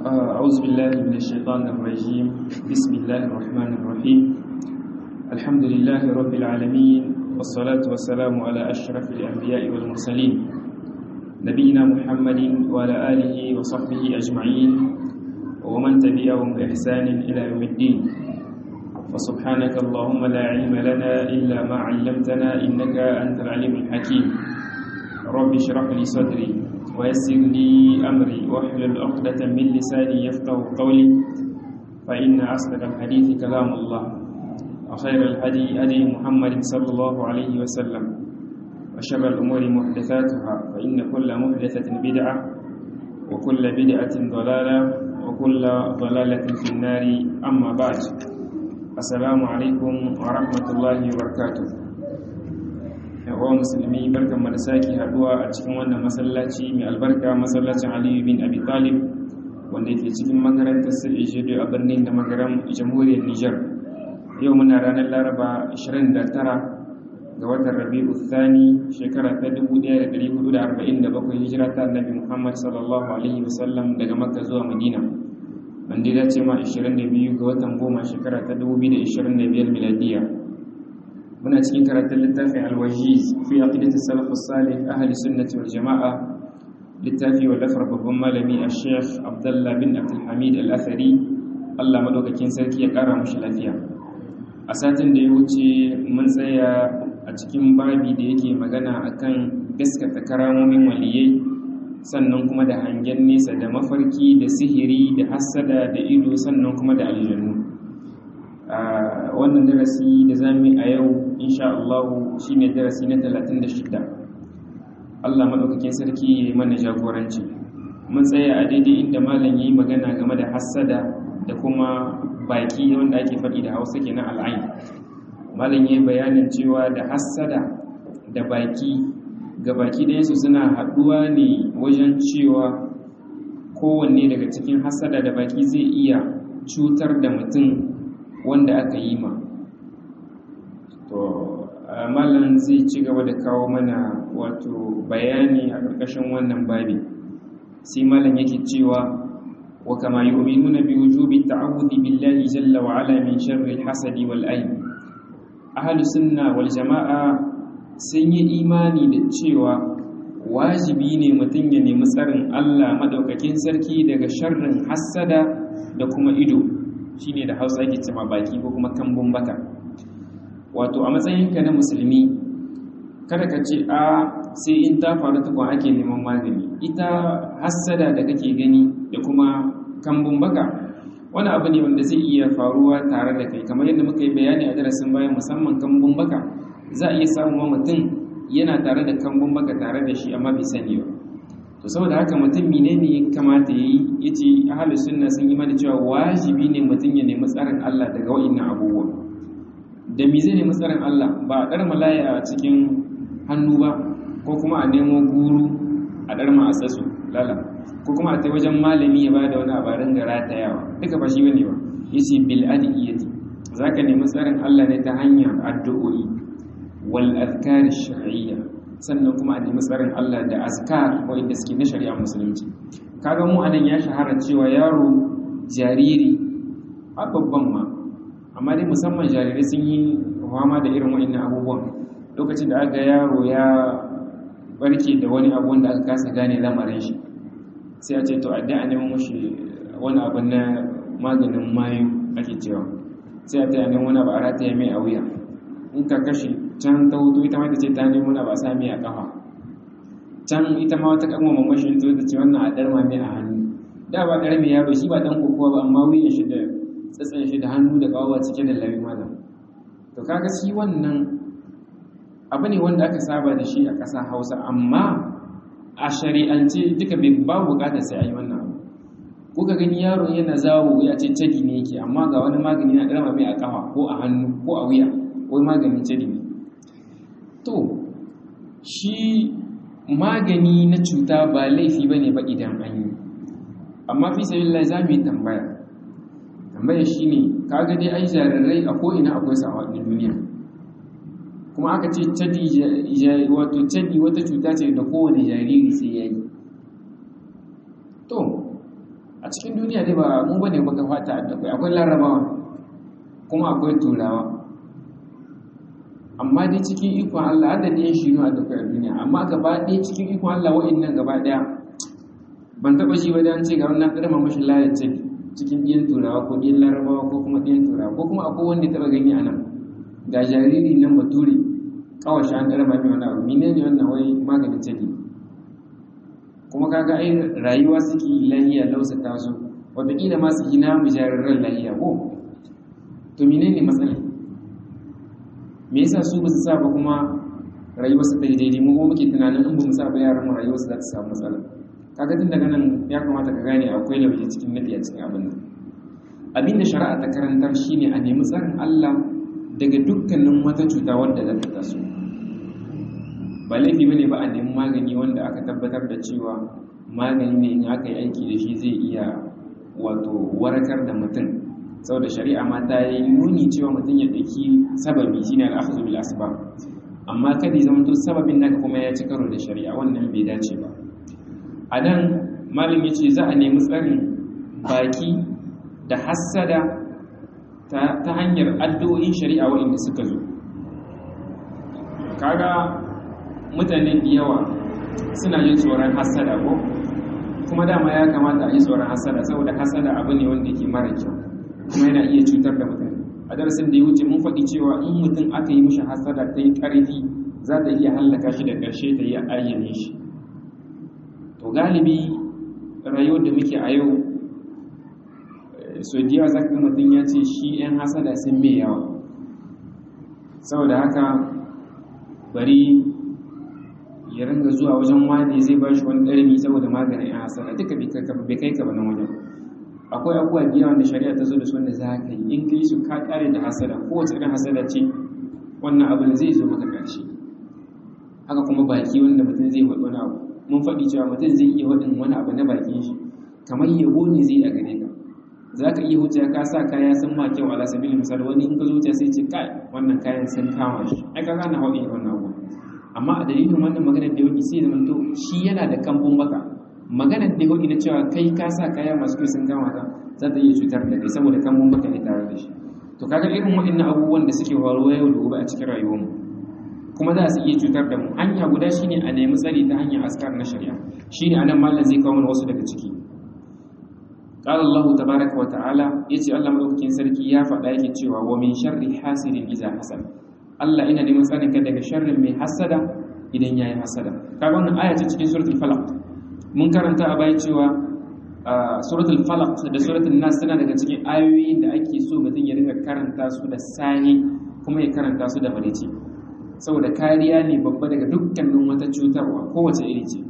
أعوذ بالله من الشيطان الرجيم بسم الله الرحمن الرحيم الحمد لله رب العالمين والصلاة والسلام على أشرف الأنبياء والمرسلين نبينا محمد وعلى آله وصحبه أجمعين ومن تبعهم بإحسان إلى يوم الدين وسبحانك اللهم لا علم لنا إلا ما علمتنا إنك أنت العليم الحكيم رب اشرح لي صدري ويسر لي أمري واحلل عقدة من لساني يفقه قولي فإن أصدق الحديث كلام الله وخير الهدي هدي محمد صلى الله عليه وسلم وشر الأمور محدثاتها فإن كل محدثة بدعة وكل بدعة ضلالة وكل ضلالة في النار أما بعد السلام عليكم ورحمة الله وبركاته yawa musulmi barkan mu da sake haduwa a cikin wannan masallaci mai albarka masallacin Aliyu bin Abi Talib wanda yake cikin makarantar Sirri a birnin da magaran jamhuriyar Nijar yau muna ranar Laraba 29 ga watan Rabi'u Thani shekara ta 1447 hijira ta Annabi Muhammad sallallahu alaihi wasallam daga Makka zuwa Madina wanda ya dace ma 22 ga watan goma shekara ta 2025 miladiya muna cikin karatun littafin alwajiz fi aqidati salaf salih ahli sunnati wal jamaa littafi wa lafar babban malami a sheikh abdullah bin abdul hamid al-athari Allah madaukakin sarki ya kara mushi lafiya a satin da ya wuce mun tsaya a cikin babi da yake magana akan gaskata karamomin waliyai sannan kuma da hangen nesa da mafarki da sihiri da hassada da ido sannan kuma da aljannu wannan darasi da zamu a yau insha Allah shine darasi na 36 Allah madaukakin sarki ya yi mana jagoranci mun tsaya a daidai inda malam yayi magana game da hassada da kuma baki wanda ake faɗi da Hausa kenan al'ain malam yayi bayanin cewa da hassada da baki ga baki da su suna haɗuwa ne wajen cewa kowanne daga cikin hassada da baki zai iya cutar da mutum wanda aka yi ma to malam zai ci gaba da kawo mana wato bayani a ƙarƙashin wannan babi sai malam yake cewa wa kama yu'minuna bi wujubi ta'awudi billahi jalla wa ala min sharri al-hasadi wal ayn ahlus sunna wal jama'a sun yi imani da cewa wajibi ne mutum ya nemi tsarin Allah madaukakin sarki daga sharrin hassada da kuma ido shine da hausa yake cima baki ko kuma kambun baka wato a matsayinka na musulmi kada ka ce a sai in ta faru tukun ake neman magani ita hassada da kake gani da kuma kambun baka wani abu ne wanda zai iya faruwa tare da kai kamar yadda muka yi bayani a darasin bayan musamman kambun baka za a iya samun mutum yana tare da kambun baka tare da shi amma bai sani ba to saboda haka mutum menene ya kamata yayi yace ahlus sunna sun yi mana cewa wajibi ne mutum ya nemi tsarin Allah daga wa'annan abubuwa da me zai nemi tsarin Allah ba a dar malaya a cikin hannu ba ko kuma a nemo guru a dar ma asasu lala ko kuma a tai wajen malami ya bada wani abarin gara ta yawa duka ba shi bane ba yace bil adiyati zaka nemi tsarin Allah ne ta hanyar addu'o'i wal azkar shar'iyya sannan kuma a nemi tsarin Allah da azkar wanda suke na shari'a musulunci kaga mu anan ya shahara cewa yaro jariri a babban ma amma dai musamman jarirai sun yi fama da irin wa'annan abubuwan lokacin da aka yaro ya barke da wani abu wanda aka kasa gane lamarin shi sai a ce to adda a neman mushi wani abu na maganin mayu ake cewa sai a ta neman wani abu a rataya mai a wuya in ka kashe can ta hutu ita ma ta ce ta nemo na ba sami a kafa can ita ma wata kanwa mamashin to ta ce wannan a darma mai a hannu da ba karami yaro shi ba dan kokowa ba amma wuyan shi da tsatsan shi da hannu da kawo cike da lawi malam to kaga shi wannan abu ne wanda aka saba da shi a ƙasa Hausa amma a shari'ance duka bai ba bukatar sai a yi wannan abu kuka gani yaro yana zawo ya ce cadi ne yake amma ga wani magani na darma mai a kafa ko a hannu ko a wuya wai maganin cadi ne to shi magani na cuta ba laifi ba ne ba idan an yi amma fi sabi lai za mu yi tambaya tambaya shi ne kaga dai ai jarirai a ko'ina akwai sa a duniya kuma aka ce cadi wato cadi wata cuta ce da kowane jariri sai ya yi to a cikin duniya dai ba mu bane baka fata da kai akwai larabawa kuma akwai turawa amma dai cikin ikon Allah har da ɗayan shi a da kai duniya amma gaba ɗaya cikin ikon Allah wa'annan gaba ɗaya ban taɓa shi ba da an ce ga wannan ɗarma mashi lalace cikin ɗiyan turawa ko ɗiyan larabawa ko kuma ɗiyan turawa ko kuma akwai wanda taɓa gani a nan ga jariri nan bature kawai shi an ɗarma mai wani abu mine ne wannan wai maganin ciki kuma kaga ai rayuwa suke lahiya lausa taso wataƙila ma su hina mu jariran lahiya ko to mine ne matsala me yasa su ba su sa ba kuma rayuwar su ta yi daidai mu kuma muke tunanin in ba mu sa ba yaran mu rayuwar su za ta samu matsala kaga tun daga nan ya kamata ka gane akwai lauje cikin nadi a cikin abin nan abin da shari'a ta karantar shine a nemi tsarin Allah daga dukkanin wata cuta wadda za ta taso ba laifi bane ba a nemi magani wanda aka tabbatar da cewa magani ne in aka yi aiki da shi zai iya wato warakar da mutum saboda shari'a ma ta yi nuni cewa mutum ya ɗauki sababi shine al-akhdhu bil asbab amma kada ya zama to sababin naka kuma ya ci karo da shari'a wannan bai dace ba a nan malam ya ce za a nemi tsarin baki da hassada ta hanyar addu'o'in shari'a waɗanda suka zo kaga mutane da yawa suna yin tsoron hassada ko kuma dama ya kamata a yi tsoron hassada saboda hassada abu ne wanda ke mara kyau kuma yana iya cutar da mutum a darasin da ya wuce mun faɗi cewa in mutum aka yi mishi hassada ta yi ƙarfi za ta iya hallaka shi da ƙarshe ta yi ayyane shi to galibi rayuwar da muke a yau so diya za ka mutum ya ce shi 'yan hasada sun mai yawa saboda haka bari ya ringa zuwa wajen wani zai ba shi wani ɗarmi saboda maganin 'yan hasada duka bai kai ka ba nan wajen akwai abubuwa biya wanda shari'a ta zo da su wanda za ka yi in kai su ka kare da hasada kowace irin hasada ce wannan abin zai zo maka ƙarshe haka kuma baki wanda mutum zai faɗi wani abu mun faɗi cewa mutum zai iya waɗin wani abu na bakin shi kamar yabo ne zai a gare ka za ka iya wuce ka sa kaya sun ma kyau ala sabili misali wani in ka zo sai ce kai wannan kayan sun kama shi ai ka gane haɗin wannan abu amma a dalilin wannan maganar da yauki sai da to shi yana da kambun baka maganar da yauki na cewa kai ka sa kaya masu kyau sun kama ka za ta iya cutar da kai saboda kambun baka ne tare da shi to kaga irin waɗannan abubuwan da suke faruwa yau da gobe a cikin rayuwarmu kuma za su iya cutar da mu hanya guda shine a nemi tsari ta hanyar askar na shari'a shine anan mallan zai kawo mana wasu daga ciki qala Allah tabaaraka wa ta'ala yace Allah madaukakin sarki ya faɗa yake cewa wa min sharri hasidin idza hasad Allah ina neman tsarin ka daga sharrin mai hasada idan yayi hasada kaga wannan aya ce cikin suratul falaq mun karanta a baya cewa suratul falaq da suratul nas tana daga cikin ayoyin da ake so mutum ya dinga karanta su da sahi kuma ya karanta su da marici saboda kariya ne babba daga dukkanin wata cutarwa kowace iri ce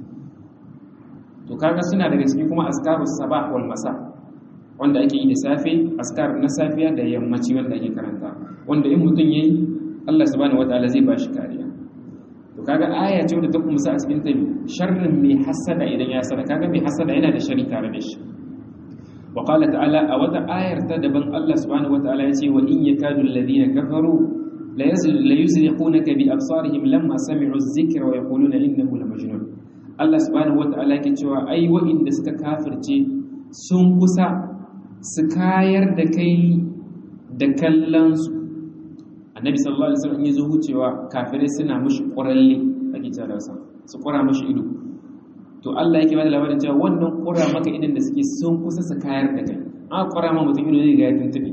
to kaga suna daga ciki kuma askarus sabah wal masa wanda ake yi da safe askar na safiya da yammaci wanda ake karanta wanda in mutum yayi Allah subhanahu wataala zai bashi kariya to kaga aya ce wadda ta kumsa a cikin tabi sharrin mai hasada idan ya hasada kaga mai hasada yana da shari tare da shi wa qala ta'ala a wata ayar ta daban Allah subhanahu wataala ya ce wa in yakadu alladhina kafaru la yuzliqunaka bi absarihim lamma sami'u adh-dhikra wa yaquluna innahu lamajnun Allah subhanahu wata'ala ke cewa ai wa'inda suka kafirce sun kusa su kayar da kai da kallon su annabi sallallahu alaihi wasallam yazo hucewa kafirai suna mushi quralle ake cewa sa su qura mushi ido to Allah yake bada labarin cewa wannan qura maka idan da suke sun kusa su kayar da kai an qura ma mutum ido zai ga ya tuntube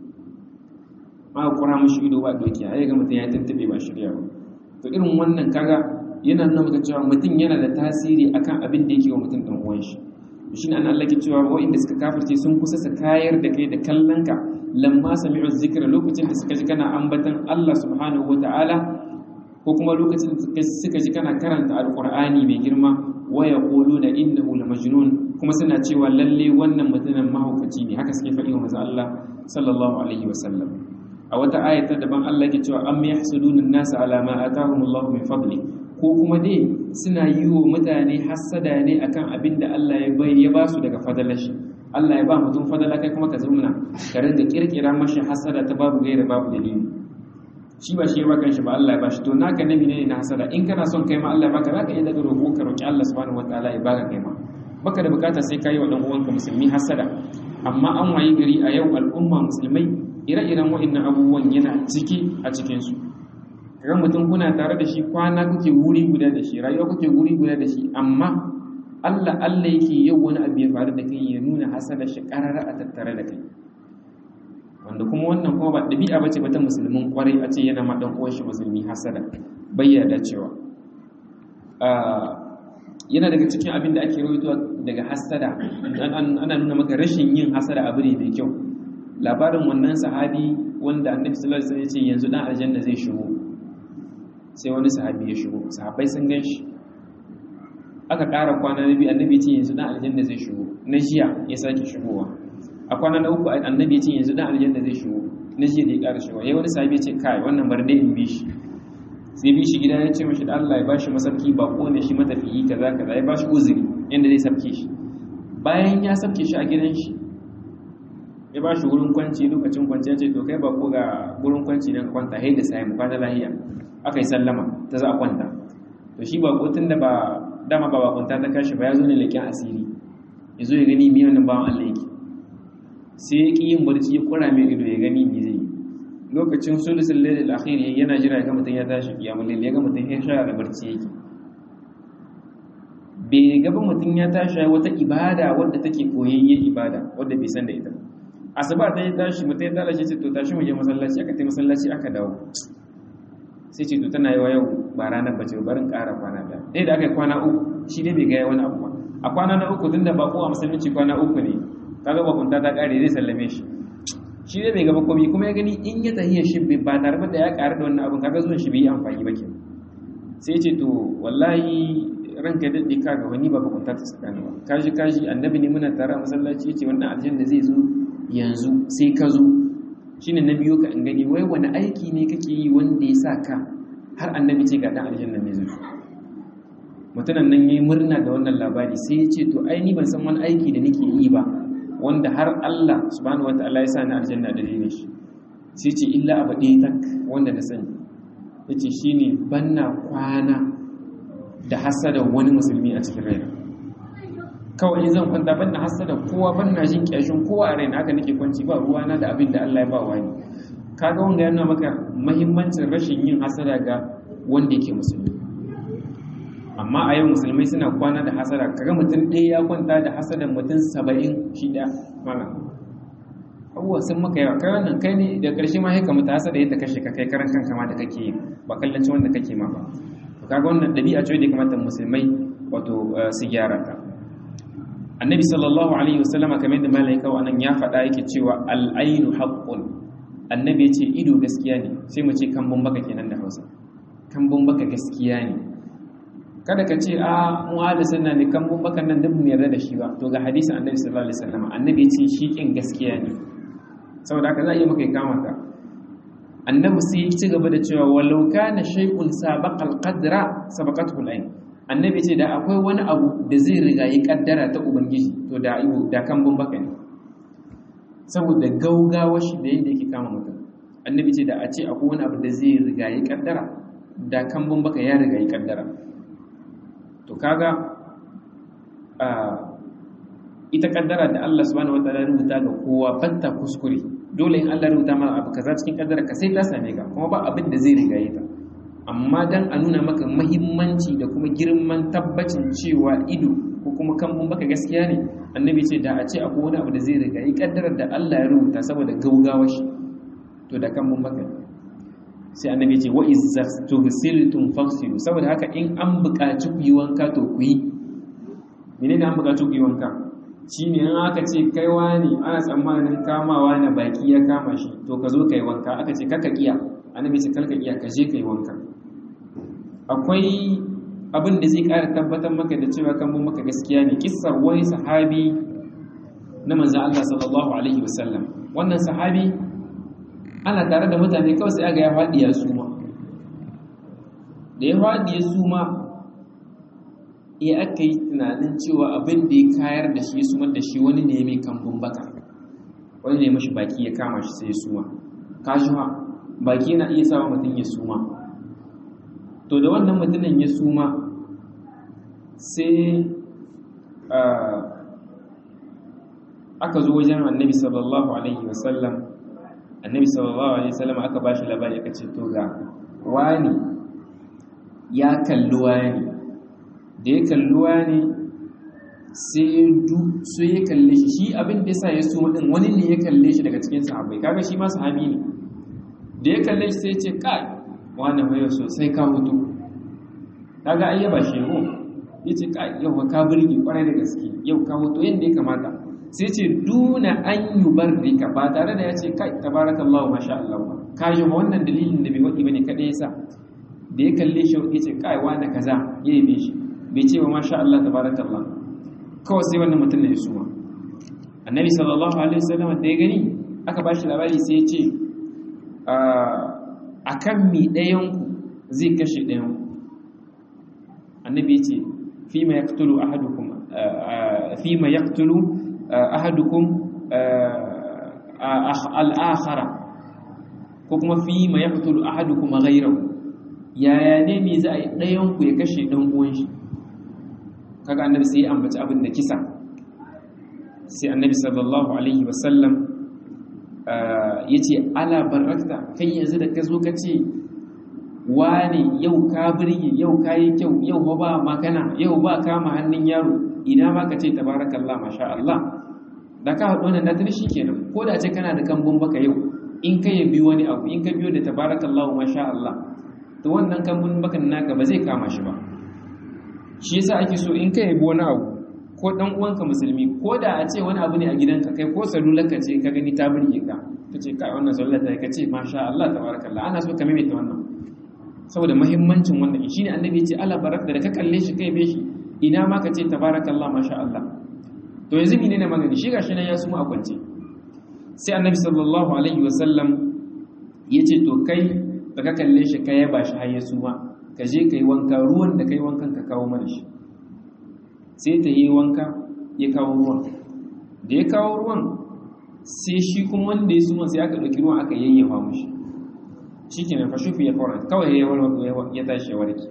ma qura mushi ido ba doki ai ga mutum ya tuntube ba shirya ba to irin wannan kaga yana nuna maka cewa mutum yana da tasiri akan abin da yake wa mutum ɗan uwan shi shi ne an Allah ke cewa wa'inda suka kafirce sun kusa su kayar da kai da kallon ka lamma sami'u zikra lokacin da suka ji kana ambatan Allah subhanahu wata'ala ko kuma lokacin da suka ji kana karanta alqur'ani mai girma wa yaquluna innahu lamajnun kuma suna cewa lalle wannan mutumin mahaukaci ne haka suke faɗi wa manzo Allah sallallahu alaihi wasallam a wata ayata daban Allah ke cewa am yahsuduna an-nasa ala ma atahumullahu min fadli ko kuma dai suna yi wa mutane hassada ne akan abin da Allah ya bai ya ba su daga fadalar shi Allah ya ba mutum fadala kai kuma ka zauna ka ringa kirkira mashi hassada ta babu gaira babu dalili shi ba shi ya ba kanshi ba Allah ya ba shi to naka nabi ne na hassada in kana son kai ma Allah ya baka zaka iya daga roƙo ka roƙi Allah subhanahu wataala ya baka kai ma baka da bukata sai ka yi wa ɗan uwanka musulmi hasada amma an wayi gari a yau al'umma musulmai ire-iren wa'annan abubuwan yana ciki a cikinsu kaga mutum kuna tare da shi kwana kuke wuri guda da shi rayuwa kuke wuri guda da shi amma Allah Allah yake yau wani abu ya faru da kai ya nuna hasada shi karara a tattare da kai wanda kuma wannan kuma ba ɗabi'a bace ba ta musulmin kwarai a ce yana ma dan uwan shi musulmi hasada bayyana cewa yana daga cikin abin da ake rawaito daga hasada ana nuna maka rashin yin hasada abu ne mai kyau labarin wannan sahabi wanda annabi sallallahu alaihi wasallam ya ce yanzu dan aljanna zai shigo sai wani sahabi ya shigo sahabbai sun gan shi aka ƙara kwana na biyu annabi ce yanzu dan aljanna zai shigo na jiya ya sake shigowa a kwana na uku annabi ce yanzu dan aljanna zai shigo na jiya da ya ƙara shigowa yayi wani sahabi ya ce kai wannan bar dai in bi shi sai bi shi gida ya ce mashi da Allah ya bashi masarki ba ko ne shi matafiyi kaza kaza ya bashi uzuri yanda zai sabke shi bayan ya sabke shi a gidan shi ya ba shi wurin kwanci lokacin kwanci ya ce to kai ba ko ga wurin kwanci nan kwanta hai da sai mu kwana lahiya aka yi sallama ta za a kwanta to shi ba ko tunda ba dama ba bakunta ta kashi ba ya zo ne leƙen asiri ya zo ya gani mi wannan bawan Allah yake sai ya ƙi yin barci ya kura mai ido ya gani mi zai lokacin sulusul lailil akhir yana jira ga mutum ya tashi kiyamul lail ya ga mutum ya shara da barci yake bai gaba mutum ya tashi wata ibada wadda take koyayyen ibada wadda bai san da ita asuba ta yi tashi mutum ya tashi ce to tashi mu je masallaci aka tai masallaci aka dawo sai ce to tana yi wa yau ba ranar bace barin ƙara kwana da ɗaya da aka yi kwana uku shi dai bai gaya wani abu ba a kwana na uku tunda ba kowa musulunci kwana uku ne kaga bakunta ta ƙare zai sallame shi shi dai bai gaba komai kuma ya gani in ya tahiya shi ba tare da ya ƙaru da wannan abin kaga zuwan shi bai yi amfani ba ke sai ce to wallahi ranka daɗe ka ga wani ba bakunta ta tsakani ba kaji kaji annabi ne muna tare a masallaci yace wannan aljanna zai zo yanzu sai ka zo shine na biyo ka in gani wai wani aiki ne kake yi wanda ya sa ka har annabi ce ga dan aljanna ne zai mutumin nan yayi murna da wannan labari sai ya ce to ai ni ban san wani aiki da nake yi ba wanda har Allah subhanahu wataala ya sa ni aljanna da dalilin shi sai ce illa abu ɗaya tak wanda na sani yace shine banna kwana da hasada wani musulmi a cikin raina kawai in zan kwanta ban na hasada kowa ban na jin kyashin kowa a raina haka nake kwanci ba ruwana da abin da Allah ya ba wani kaga wanda yana maka muhimmancin rashin yin hasada ga wanda yake musulmi amma a yau musulmai suna kwana da hasada kaga mutum ɗaya ya kwanta da hasadan mutum saba'in shi ɗaya mana abubuwa sun maka yawa kai wannan kai ne da ƙarshe ma haika mutu hasada yadda kashe ka kai karan kanka ma da kake yi ba kallancin wanda kake ma ba to kaga wannan ɗabi'a ce da kamata musulmai wato su gyara ta annabi sallallahu alaihi wasallam kamar da malaika wa nan ya faɗa yake cewa al-ainu haqqun annabi ya ce ido gaskiya ne sai mu ce kambun baka kenan da Hausa kambun baka gaskiya ne kada ka ce a mu ahli sunna ne kambun baka nan duk mu yarda da shi ba to ga hadisin annabi sallallahu alaihi wasallam annabi ya ce shi kin gaskiya ne saboda haka za a yi maka kama ka annabi sai ya ci gaba da cewa walau kana shay'un sabaqal qadra sabaqathu al-ain annabi ce da akwai wani abu da zai riga yi kaddara ta ubangiji to da iwo da kan baka ne saboda gaugawa shi da yadda yake kama mutum annabi ce da a ce akwai wani abu da zai riga yi kaddara da kan baka ya riga yi kaddara to kaga a ita kaddara da Allah subhanahu wataala ya rubuta ga kowa batta kuskure dole in Allah ya rubuta ma abu kaza cikin kaddara ka sai ta same ka kuma ba abin da zai riga yi ta amma dan a nuna maka mahimmanci da kuma girman tabbacin cewa ido ko kuma kambun baka gaskiya ne annabi ce da a ce akwai wani abu da zai riga yi kaddarar da Allah ya rubuta saboda gaugawa shi to da kambun baka sai annabi ce wa izza tughsiltum faghsilu saboda haka in an buƙaci ku yi wanka to ku yi menene an buƙaci ku yi wanka shine in aka ce kai wani ana tsammanin kamawa na baki ya kama shi to ka zo ka yi wanka aka ce kaka kiya annabi ce karka iya ka je ka yi wanka akwai abin da zai ƙara tabbatar maka da cewa kan maka gaskiya ne kissar wani sahabi na manzan Allah sallallahu alaihi wasallam wannan sahabi ana tare da mutane kawai sai aga ya faɗi ya suma da ya faɗi ya suma ya aka yi tunanin cewa abin da ya kayar da shi ya sumar da shi wani ne mai kambun baka wani ne mashi baki ya kama shi sai ya suma kashuwa baki yana iya sawa mutum ya suma to da wannan mutumin ya suma sai aka zo wajen annabi sallallahu alaihi wasallam annabi sallallahu alaihi wasallam aka ba shi labari aka ce to ga wani ya kalli wani da ya kalli wani sai su ya kalle shi shi abin da yasa ya so din wani ne ya kalle shi daga cikin sahabbai kaga shi ma sahabi ne da ya kalle shi sai ya ce kai wani mai sosai ka hutu kaga ai yaba shi ko yace kai yau ka burge kwarai da gaske yau ka hutu yanda ya kamata sai ce duna an yubarrika ba tare da ya ce kai tabarakallahu masha Allah ba ka ji wannan dalilin da bai wadi bane kada yasa da ya kalle shi yace kai wani kaza yayi be shi bai ce ba masha Allah tabarakallah kawai sai wannan mutum ne ya suma annabi sallallahu alaihi wasallam da ya gani aka ba shi labari sai ya ce a kan mi ɗayanku zai kashe ɗayanku annabi ya ce fi ma yaktulu ahadukum fi ma yaktulu ahadukum al'akhara ko kuma fi ma yaktulu ahadukum ghayrahu yaya ne me za a yi ɗayanku ya kashe ɗan uwan shi kaga annabi sai ya ambaci abin da kisa sai annabi sallallahu alaihi wasallam ya ce ala barakta kai yanzu da ka zo ka ce wane yau ka birge yau ka yi kyau yau ba makana yau ba kama hannun yaro ina ma ka ce tabarakallah masha Allah da ka haɗu wannan natar shi kenan ko da ce kana da kambun baka yau in ka yabi wani abu in ka biyo da tabarakallah masha Allah to wannan kambun bakan naka ba zai kama shi ba shi yasa ake so in ka yabi wani abu ko dan uwanka musulmi ko da a ce wani abu ne a gidanka kai ko salularka ce ka gani ta burge ka ka ce kai wannan salular ta ka ce masha Allah tabarakallah ana so ka maimaita wannan saboda muhimmancin wannan shine annabi ya ce ala barak da ka kalle shi kai be shi ina ma ka ce tabarakallah masha Allah to yanzu ne ne magani shi gashi nan ya suma a kwance sai annabi sallallahu alaihi wasallam ya ce to kai da ka kalle shi ka yaba shi har ya suma ka je ka yi wanka ruwan da ka yi wankan ka kawo mana shi sai ta yi wanka ya kawo ruwan da ya kawo ruwan sai shi kuma wanda ya suma sai aka ɗauki ruwan aka yayyafa mushi shi ke nan fashufi ya fara kawai ya tashi ya warke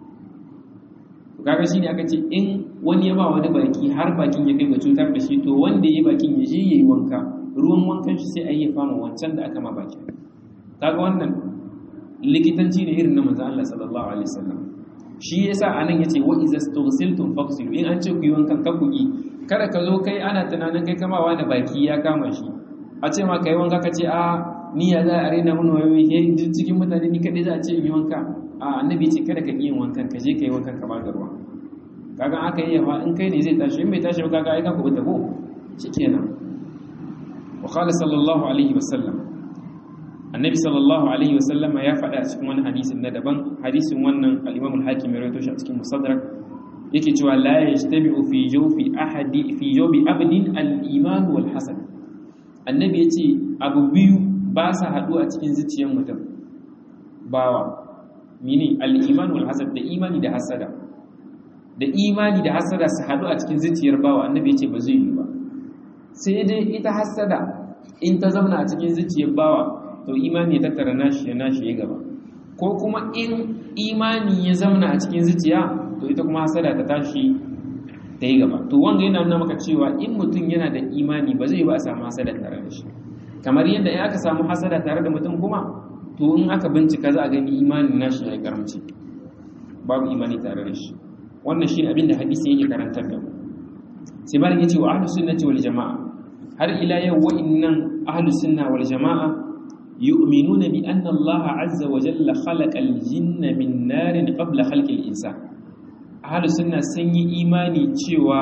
kaga shi ne aka ce in wani ya ba wani baki har bakin ya kai ga cutar da shi to wanda ya yi bakin ya je ya yi wanka ruwan wankan shi sai a yi fama wancan da aka ma baki kaga wannan likitanci ne irin na manzo Allah sallallahu alaihi wasallam shi yasa anan yace wa iza stughsiltum faghsilu in an ce ku yi wankan ka ku yi kada ka zo kai ana tunanin kai kama wani baki ya kama shi a ce ma kai wanka ka ce a ni ya za a rena mun wayoyi he cikin mutane ni kadai za a ce in yi wanka a annabi ce kada ka yi wankan ka je ka yi wankan ka ba da ruwa kaga aka yi yawa in kai ne zai tashi in bai tashi ba kaga ai ka ku bata ko shikenan wa qala sallallahu alaihi wasallam annabi sallallahu alaihi wasallama ya faɗa a cikin wani hadisin na daban hadisin wannan al-imam al-hakim ya rawaito shi a cikin musaddarak yake cewa la yajtabi'u fi jawfi ahadi fi jawbi abdin al-iman wal hasad annabi yace abu biyu ba sa haɗu a cikin zuciyar mutum bawa mini al-iman wal hasad da imani da hasada da imani da hasada su haɗu a cikin zuciyar bawa annabi yace ba zai yi ba sai dai ita hasada in ta zauna a cikin zuciyar bawa to imani ya tattara nashi ya nashi ya gaba ko kuma in imani ya zauna a cikin zuciya to ita kuma hasada ta tashi ta yi gaba to wanga yana nuna maka cewa in mutum yana da imani ba zai ba a samu hasada tare da shi kamar yadda in aka samu hasada tare da mutum kuma to in aka bincika za a gani imanin nashi ya karamci babu imani tare da shi wannan shi abin da hadisi yake karantar da mu sai malam yace wa ahlus sunnati wal jamaa har ila yau wa'innan ahlus sunna wal jamaa yu'minuna bi anna Allah azza wa jalla khalaqa al-jinna min narin qabla khalqi al-insan ahlus sunna sun yi imani cewa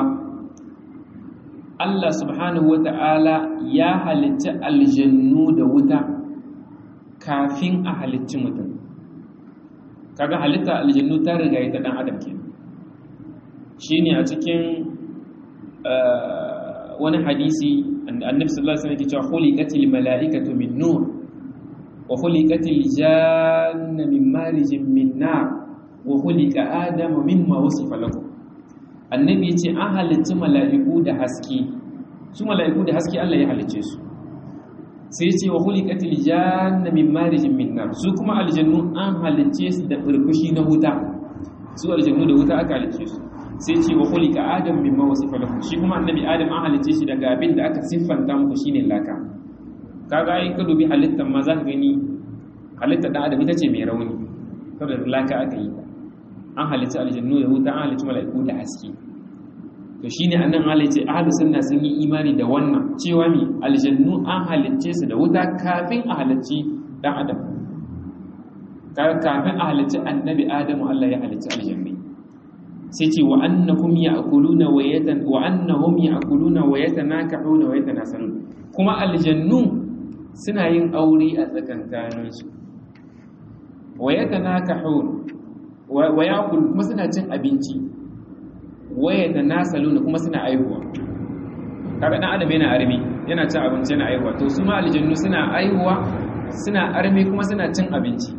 Allah subhanahu wa ta'ala ya halitta aljannu da wuta kafin a halicci mutum kaga halitta aljannu ta riga ta dan adam ke shine a cikin wani hadisi annabi sallallahu alaihi wasallam yake cewa khuliqatil mala'ikatu min nur wa khuliqatil janna min marijin min nar wa khuliqa adamu mimma wasifa lakum annabi yace an halicci mala'iku da haske su mala'iku da haske Allah ya halicce su sai yace wa khuliqatil janna min marijin min nar su kuma aljannu an halicce su da furfushi na wuta su aljannu da wuta aka halicce su sai ce wa khuliqa adam mimma wasifa lahu shi kuma annabi adam an halice shi daga abin da aka siffanta muku shine laka kaga ai ka dubi halittar ma za ka gani halittar dan adam ita ce mai rauni saboda laka aka yi an halitta aljannu da wuta an halitta mala'iku da haske to shine annan halitta ahlus sunna sun yi imani da wannan cewa mi aljannu an halicce su da wuta kafin a halicci dan adam kafin a halicci annabi adamu Allah ya halicci aljanni sai ce wa annakum ya'kuluna wa yatan wa annahum ya'kuluna wa yatanakahuna wa yatanasalun kuma aljannu suna yin aure a tsakankaninsu wa yatanakahun wa ya'kul kuma suna cin abinci wa yatanasaluna kuma suna aihuwa kaga dan adam yana armi yana cin abinci yana aihuwa to su ma aljannu suna aihuwa suna armi kuma suna cin abinci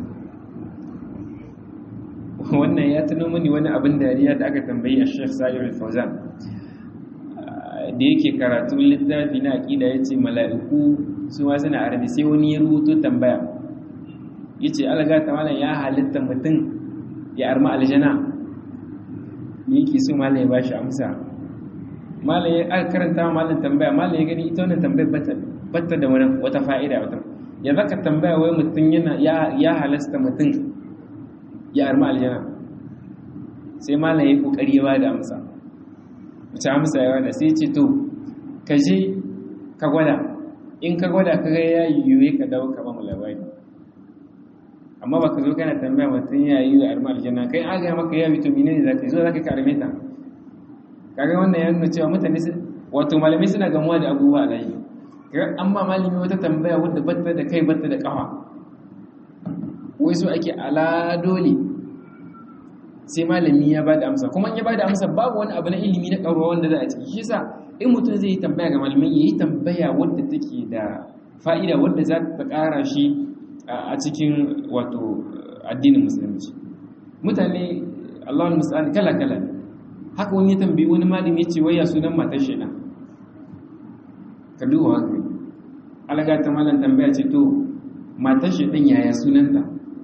wannan ya tuno mini wani abin dariya da aka tambayi a Sheikh Sa'ir al-Fawzan da yake karatu littafi na aqida yace mala'iku su ma suna arabi sai wani ya rubuto tambaya yace alaga ta malam ya halitta mutum ya arma aljana ne yake so malam ya bashi amsa malam ya aka karanta malam tambaya malam ya gani ita wannan tambayar bata bata da wani wata fa'ida wata ya zaka tambaya wai mutum yana ya ya halasta mutum ya arma aljana sai malam ya kokari ya bada amsa wace amsa ya bada sai ce to ka je ka gwada in ka gwada ka ga ya yiwu ka dawo ka ba mu labari amma baka zo kana tambaya mutum ya yi da arma aljanna kai an ga maka ya to menene zaka zo zaka karme ta kaga wannan ya nuna cewa mutane wato malamai suna gamuwa da abubuwa a layi kaga an ba malami wata tambaya wadda batta da kai batta da kafa wai so ake ala dole sai malami ya bada amsa kuma in ya bada amsa babu wani abu na ilimi na ƙarwa wanda za a ciki shi yasa in mutum zai yi tambaya ga malamai ya yi tambaya wadda take da fa'ida wadda za ta ƙara shi a cikin wato addinin musulunci mutane Allahul musta'an kala kala haka wani ya tambayi wani malami ya ce wai ya sunan matar shi na ka duba haka alaga ta malam tambaya ce to matar shi din yaya sunanta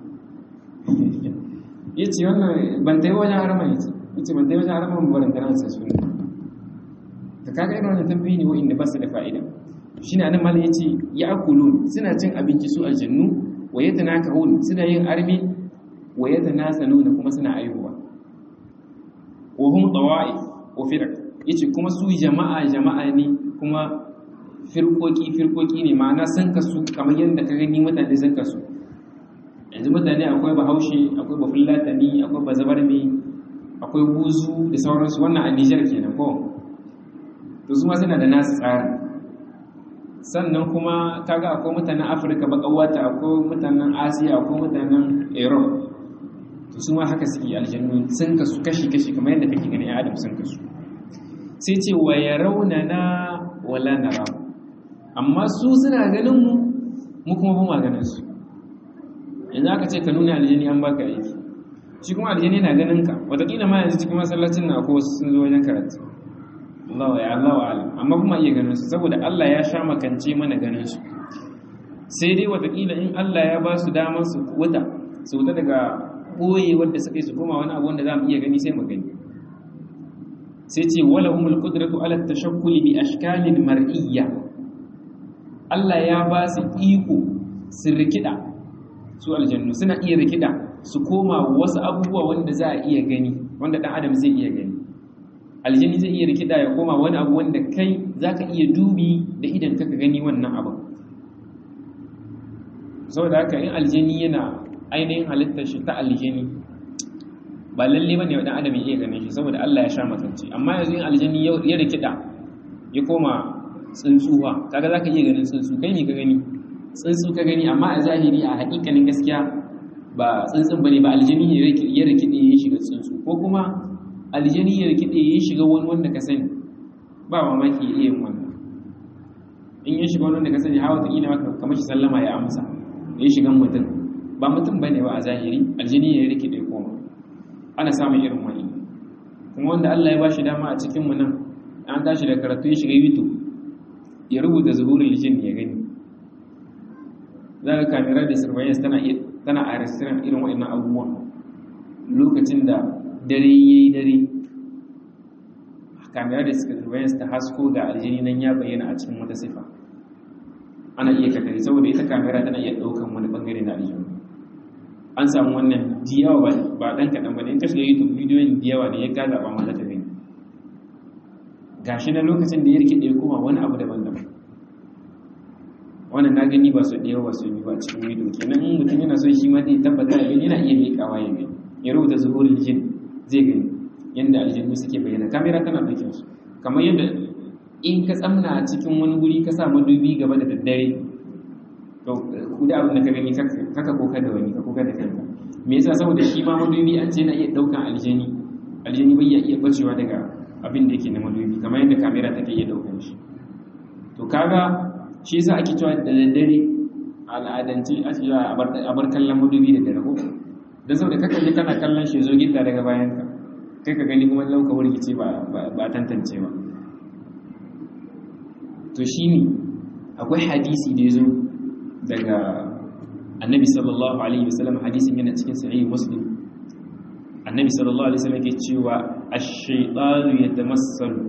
ya ce wannan ban ta yi wajen harama ya ce ya ce ban ta yi wajen harama ba ban tana sai suna ta kaga irin wannan tambayi ne wa'inda ba su da fa'ida shi ne anan malam ya ce ya akulun suna cin abinci su aljannu wa yata na kahun suna yin armi wa yata na saluna kuma suna aihuwa wa hum tawa'i wa firaq yace kuma su jama'a jama'a ne kuma firkoki firkoki ne ma'ana sun kasu kamar yadda ka gani mutane sun kasu yanzu mutane akwai bahaushe akwai bafulatani akwai bazabarme akwai buzu da sauransu wannan a nijar kenan ko to su ma suna da nasu tsari sannan kuma kaga akwai mutanen afirka bakawata akwai mutanen asiya akwai mutanen europe to su ma haka suke aljannu sun kasu kashi-kashi kamar yadda kake gani adam sun kasu sai ce wa ya raunana wala nara amma su suna ganin mu mu kuma ba ma ganin su yanzu aka ce ka nuna aljani an baka aiki shi kuma aljani na ganin ka wataƙila ma yanzu cikin masallacin na ko wasu sun zo wajen karatu Allah ya Allah wa alam amma kuma iya ganin su saboda Allah ya sha makance mana ganin su sai dai wataƙila in Allah ya ba su damar su wuta su wuta daga ɓoye wadda suka yi su koma wani abu wanda za mu iya gani sai mu gani sai ce wala umul qudratu ala tashakkuli bi ashkalin mar'iyya Allah ya ba su iko su rikida su aljannu suna iya rikida su koma wasu abubuwa wanda za a iya gani wanda dan adam zai iya gani aljanni zai iya rikida ya koma wani abu wanda kai zaka iya dubi da idan ka gani wannan abu saboda haka in aljanni yana ainihin halittar shi ta aljani ba lalle bane wa dan adam ya iya ganin shi saboda Allah ya sha makance amma yanzu in aljani ya rikida ya koma tsuntsuwa kaga zaka iya ganin tsuntsu kai ne ka gani tsuntsu ka gani amma a zahiri a hakikanin gaskiya ba tsuntsun bane ba aljani ya rikide ya shiga tsuntsu ko kuma aljani ya rikide ya shiga wani wanda ka sani ba mamaki ya iya yin wannan in ya shiga wani wanda ka sani hawa ta ina maka kamar shi sallama ya amsa ya shiga mutum ba mutum bane ba a zahiri aljani ya rikide koma ana samun irin wani kuma wanda Allah ya ba shi dama a cikin mu nan an tashi da karatu ya shiga YouTube ya rubuta zuhurul jin ya gani za ka kamera da surveillance tana tana a restaurant irin waɗannan abubuwa lokacin da dare ya yi dare kamera da suka surveillance ta hasko ga aljini nan ya bayyana a cikin wata sifa ana iya katari saboda ita kamera tana iya ɗaukan wani bangare na aljini an samu wannan diyawa ba ɗan kaɗan ba ne in ka shiga youtube bidiyoyin diyawa ne ya gaza ba ma za ta gani gashi na lokacin da ya rike ɗaya kuma wani abu daban-daban wannan na gani ba su ɗaya ba su yi ba cikin wido kenan in mutum yana so shi ma zai tabbata da gani yana iya miƙawa ya gani ya rubuta zuhurul jin zai gani yadda aljannu suke bayyana kamera tana ɗauke su kamar yadda in ka tsamna a cikin wani guri ka sa madubi gaba da daddare to ku da abin da ka gani kaka koka da wani ka koka da kanka me yasa saboda shi ma madubi an ce na iya ɗaukan aljani aljani bai iya bacewa daga abin da yake na madubi kamar yadda kamera take iya ɗaukan shi to kaga shi yasa ake cewa da daddare al'adance a ce a bar kallon madubi da dare ko dan saboda kaka je kana kallon shi zo gidda daga bayan ka kai ka gani kuma lauka wurgice ba ba tantance ba to shine akwai hadisi da yazo daga annabi sallallahu alaihi wasallam hadisin yana cikin sahih muslim annabi sallallahu alaihi wasallam yake cewa ash-shaytanu yatamassalu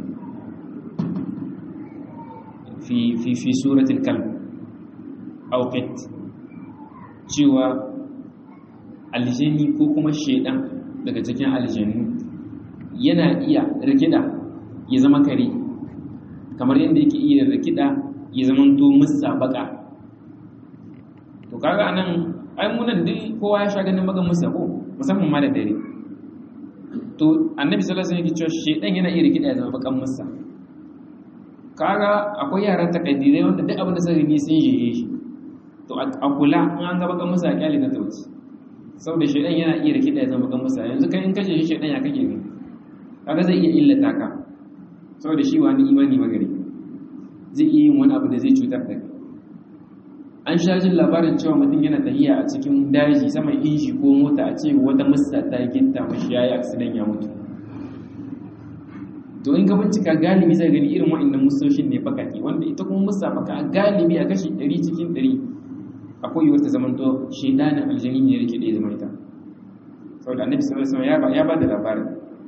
fi fi fi suratul kalb aw qit cewa aljani ko kuma shaydan daga cikin aljannu yana iya rikida ya zama kare kamar yadda yake iya rikida ya zama to musa baka to kaga anan ai munan duk kowa ya sha ganin bagan musa ko musamman ma da dare to annabi sallallahu alaihi wasallam yake cewa shedan yana iya rikida ya zama bakan musa kaga akwai yaran takaddirai wanda duk abin da suka gani sun yeye shi to a kula in an ga bakan musa a kyale na tauci saboda shedan yana iya rikida ya zama bakan musa yanzu kai in kashe shi shedan ya kake gani kaga zai iya illata ka saboda shi wani imani magari zai iya yin wani abu da zai cutar da kai an sha jin labarin cewa mutum yana tahiya a cikin daji saman inji ko mota a ce wata musta ta ginta mashi yayi accident ya mutu to in ka bincika galibi zai gani irin wa'annan mustoshin ne bakaki wanda ita kuma musta baka galibi a kashi 100 cikin 100 akwai yiwuwar ta zamanto shedanin aljani ne yake da ya zama ita saboda annabi sallallahu alaihi wasallam ya ba da labarin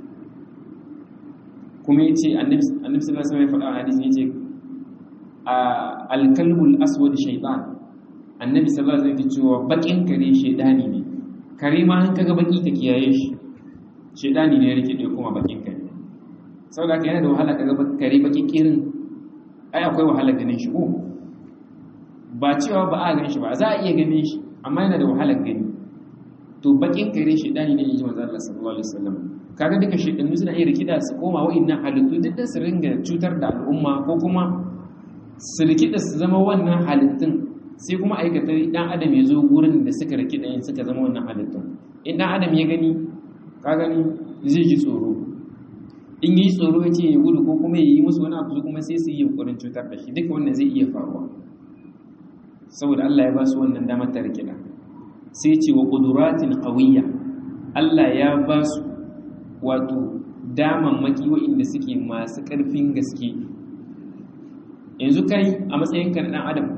kuma yace annabi annabi sallallahu alaihi wasallam ya faɗa a hadisi yace al-kalbul aswad shaytan annabi sallallahu alaihi wasallam ya cewa bakin kare shaydani ne kare ma an kaga baki ka kiyaye shi shaydani ne yake da kuma bakin kare saboda haka yana da wahala kaga kare baki kirin ai akwai wahala ganin shi ko ba cewa ba a ganin shi ba za a iya ganin shi amma yana da wahalar gani to bakin kare shaydani ne yaji manzo Allah sallallahu alaihi wasallam kaga duka shaidannu suna iya rikida su koma wa'annan halittu duk da su ringa cutar da al'umma ko kuma su rikida su zama wannan halittun sai kuma aikata dan adam ya zo gurin da suka rikida yin suka zama wannan halittun in dan adam ya gani ka gani zai ji tsoro in yi tsoro ya ce ya gudu ko kuma ya yi musu wani abu kuma sai su yi yunkurin cutar da shi duka wannan zai iya faruwa saboda Allah ya ba su wannan damar ta rikida sai ce wa quduratin qawiyya Allah ya ba su wato damammaki waɗanda suke masu ƙarfin gaske yanzu kai a matsayinka na ɗan adam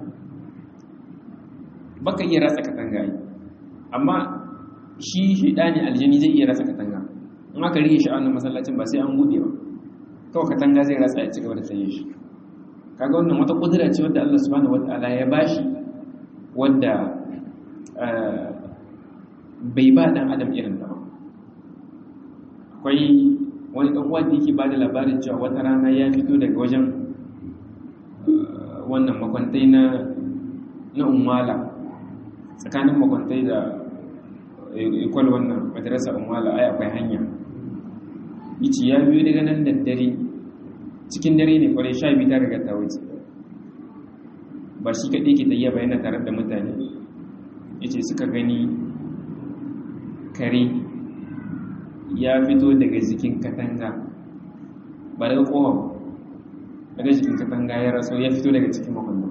baka iya ratsa katanga yi amma shi shaidani aljani zai iya ratsa katanga in aka rike shi a wannan masallacin ba sai an buɗe ba kawai katanga zai ratsa ya ci gaba da tsaye shi kaga wannan wata kudura ce wadda Allah subhanahu wataala ya bashi wadda bai ba dan adam irin ta ba akwai wani ɗan uwa da yake ba da labarin cewa wata rana ya fito daga wajen wannan makwantai na na umwala tsakanin makwantai da ikwal wannan madrasa umwala ai akwai hanya yace ya biyo daga nan da dare cikin dare ne kwarai sha biyu ta riga ta wuce ba shi kaɗai ke ta ba yana tare da mutane yace suka gani kare ya fito daga jikin katanga ba daga kowa daga jikin katanga ya raso ya fito daga cikin makwallon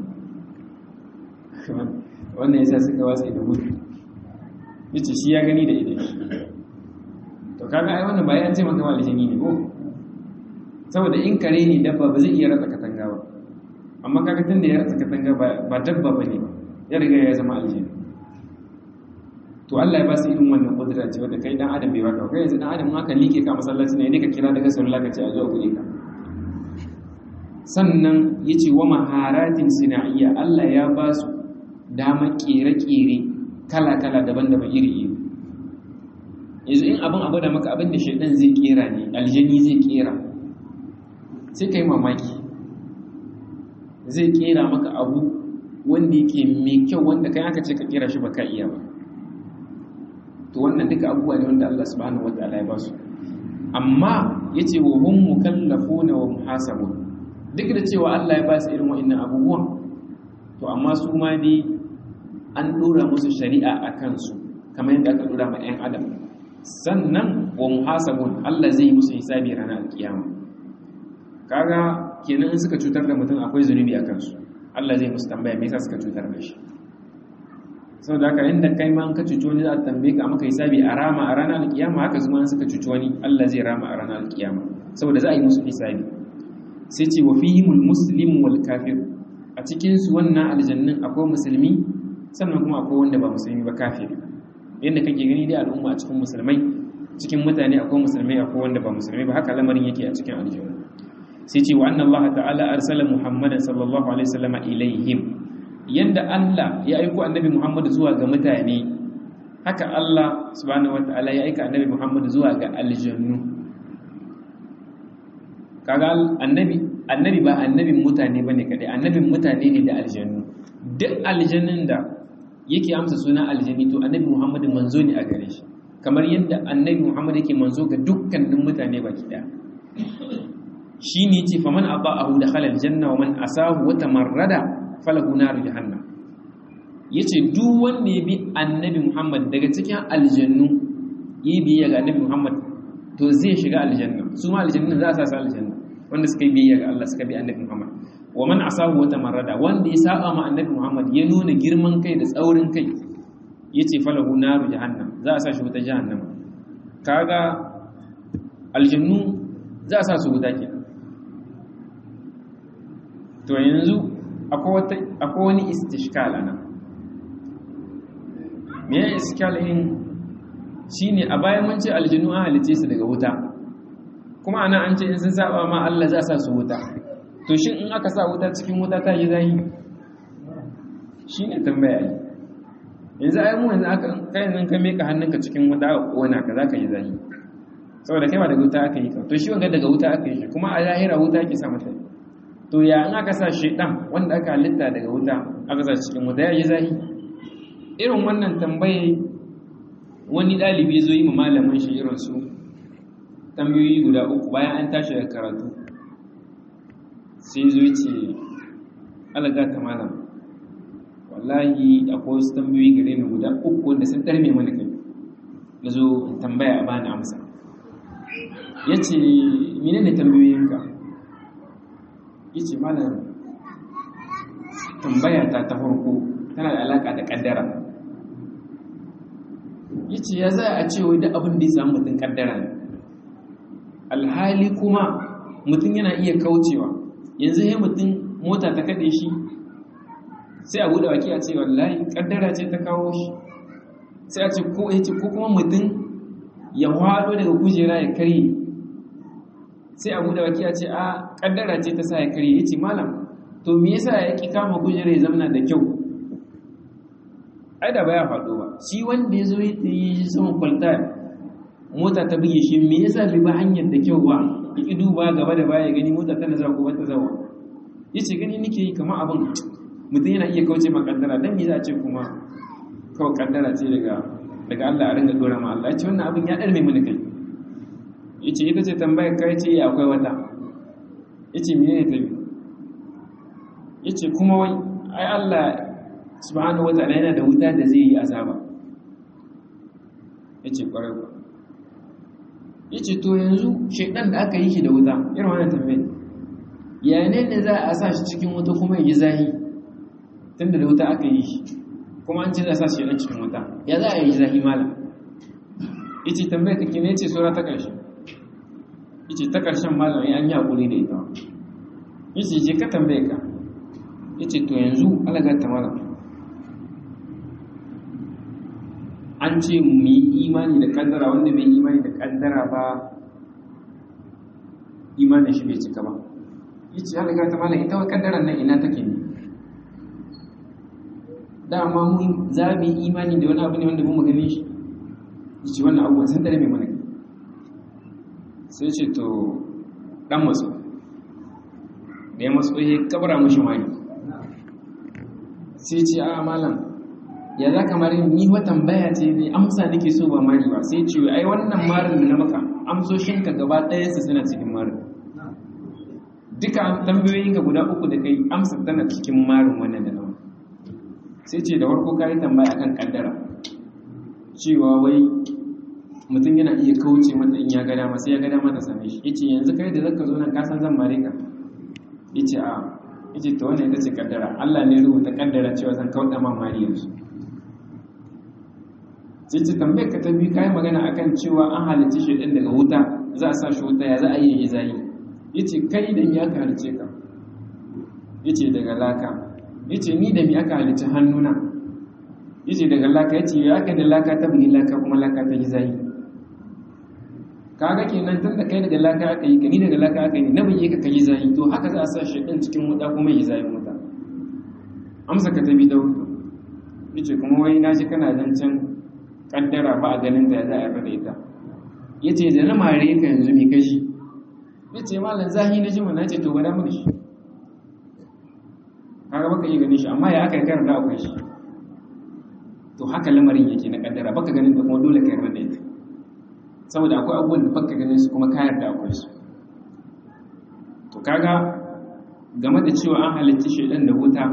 wannan ya sa suka watsa da gudu ya ce shi ya gani da idan to kaga ai wannan ba ya ce maka walijini ne ko saboda in kare ne dabba ba zai iya ratsa katanga ba amma kaga tun da ya ratsa katanga ba dabba ba ne ya riga ya zama aljini to Allah ya ba su irin wannan kudura ce wanda kai dan adam bai baka kai yanzu dan adam aka like ka masallaci ne ne ka kira daga sallah ka ce a zuwa kuɗi ka sannan yace wa maharatin sinaiya Allah ya ba su dama kere-kere kala-kala daban-daban iri-iri yanzu in abin abu da maka abin da shaidan zai kera ne aljani zai kera sai ka yi mamaki zai kera maka abu wanda yake mai kyau wanda kai aka ce ka kera shi ba ka iya ba to wannan duka abubuwa ne wanda Allah subhanahu wataala ya ba su amma yace wa hum mukallafuna wa muhasabun duk da cewa Allah ya ba su irin wa'annan abubuwan to amma su ma dai an dora musu shari'a a kansu kamar yadda aka dora ma 'yan adam sannan wa muhasabun Allah zai yi musu hisabi ranar alkiyama kaga kenan in suka cutar da mutum akwai zunubi a kansu Allah zai musu tambaya me yasa suka cutar da shi saboda haka inda kai ma ka cuci wani za a tambaye ka maka hisabi a rama a ranar alkiyama haka zuma in suka cuci wani Allah zai rama a ranar alkiyama saboda za a yi musu hisabi sai ce wa fihimul muslim wal kafir a cikin su wannan aljannin akwai musulmi sannan kuma akwai wanda ba musulmi ba kafiri yadda kake gani dai al'umma a cikin musulmai cikin mutane akwai musulmai akwai wanda ba musulmai ba haka lamarin yake a cikin aljanna sai ce wa anna Allah ta'ala arsala Muhammadan sallallahu alaihi wasallam ilaihim yanda Allah ya aiko annabi Muhammad zuwa ga mutane haka Allah subhanahu wataala ya aika annabi Muhammad zuwa ga aljannu kaga annabi annabi ba annabin mutane bane kadai annabin mutane ne da aljannu duk aljannin da yake amsa suna aljani to annabi Muhammad manzo ne a gare shi kamar yadda annabi Muhammad yake manzo ga dukkanin mutane baki daya shi ne ce faman aba'ahu dakhala aljanna wa man asahu wa tamarrada falahu nar jahannam yace duk wanda ya bi annabi Muhammad daga cikin aljannu yi biyayya ga annabi Muhammad to zai shiga aljanna su ma aljanna za su sa aljanna wanda suka yi biyayya ga Allah suka bi annabi Muhammad wa man asahu wa tamarrada wanda ya saba ma annabi Muhammad ya nuna girman kai da tsaurin kai yace falahu nar jahannam za a sa shi wuta jahannam kaga aljannu za a sa su wuta kenan to yanzu akwai wani istishkal ana me ya iskal in shi ne a bayan mun ce aljinu an halice su daga wuta kuma ana an ce in sun saba ma Allah za sa su wuta to shin in aka sa wuta cikin wuta ta yi zahi shi ne tambaya yi yanzu ai mu yanzu aka kai nan ka meka hannunka cikin wuta a kona ka za ka yi zahi saboda kai ba daga wuta aka yi ka to shi wanga daga wuta aka yi shi kuma a lahira wuta ake sa mata to ya in aka sa shaidan wanda aka halitta daga wuta aka sa cikin wuta ya yi zahi irin wannan tambaye wani ɗalibi zo yi ma malamin shi irin su tambayoyi guda uku bayan an tashi da karatu sai zo ce alaga ta malam wallahi akwai wasu tambayoyi gare ni guda uku wanda sun tarme mana kai na zo tambaya a bani amsa ya ce menene tambayoyinka ya ce malam tambaya ta ta farko tana da alaƙa da ƙaddara ya ce ya za a ce wai da abin da ya samu mutum ƙaddara ne alhali kuma mutum yana iya kaucewa yanzu ya mutum mota ta kaɗe shi sai a buɗe waki a ce wallahi ƙaddara ce ta kawo shi sai a ce ko ya ce ko kuma mutum ya waɗo daga kujera ya karye sai a buɗe waki a ce a ƙaddara ce ta sa ya karye ya ce malam to me yasa ya ƙi kama kujera ya zamana da kyau ai da baya faɗo ba shi wanda ya zo ya yi saman kwalta mota ta buge shi me yasa bai ba hanyar da kyau ba ya ƙi duba gaba da baya gani mota tana zuwa ko ta zawa ya ce gani nake yi kamar abin mutum yana iya kauce ma kaddara dan me za a ce kuma kawai kaddara ce daga daga Allah a ringa dora ma Allah ya ce wannan abin ya ɗarme mini kai ya ce ita ce tambayar kai ce akwai wata ya ce mene ne ta biyu ya ce kuma wai ai Allah subhanahu wataala yana da wuta da zai yi azaba ya ce ƙwarai ba ya ce to yanzu shaidan da aka yi shi da wuta irin wannan tambayar ya ne ne za a sa shi cikin wuta kuma ya yi zahi tun da wuta aka yi shi kuma an ce za a sa shi shaidan cikin wuta ya za a yi zahi malam ya ce tambayar ta kine ce sura ta ƙarshe ya ce ta ƙarshen malam ya an yi haƙuri da ita ya ce je ka tambaye ka ya ce to yanzu alagar ta malam an ce mu yi imani da kaddara wanda bai imani da kaddara ba imanin shi bai cika ba yace Allah ga ta malam ita wa kaddaran nan ina take ne dama mun zabi imani da wani abu ne wanda mun gane shi yace wannan abu sun dare mai mana sai ce to dan maso da ya maso ya kabara mushi mari sai ce a malam ya za ka mari ni wa tambaya ce ne amsa nake so ba mari ba sai ce ai wannan marin da na maka amsoshinka gaba ɗaya su suna cikin marin duka tambayoyinka guda uku da kai amsa tana cikin marin wannan da nawa sai ce da farko ka yi tambaya akan kaddara cewa wai mutum yana iya kauce mata in ya ga dama sai ya ga dama ta same shi yace yanzu kai da zaka zo nan ka san zan mare ka yace a yace to wannan ita ce kaddara Allah ne rubuta kaddara cewa zan kauda ma mari yanzu sai ce tambayar ka ta bi kai magana akan cewa an halicci shi din daga wuta za a sa shi wuta ya za a yi yi zai yace kai da me aka halice ka yace daga laka yace ni da me aka halice hannuna yace daga laka yace ya aka da laka ta bugi laka kuma laka ta yi zai kaga kenan tun da kai daga laka aka yi kani daga laka aka yi na bai ka kai zai to haka za a sa shi din cikin wuta kuma yi zai wuta amsa ka ta bi da wuta yace kuma wai na ji kana zancen kaddara ba a ganin ta za a yarda da ita yace da na mare ka yanzu me kashi yace malam zahi na ji mun nace to gwada mu shi kaga baka iya ganin shi amma ya aka karanta akwai shi to haka lamarin yake na kaddara baka ganin ta kuma dole ka yarda da ita saboda akwai abubuwan da baka ganin su kuma ka yarda akwai su to kaga game da cewa an halicci shi dan da wuta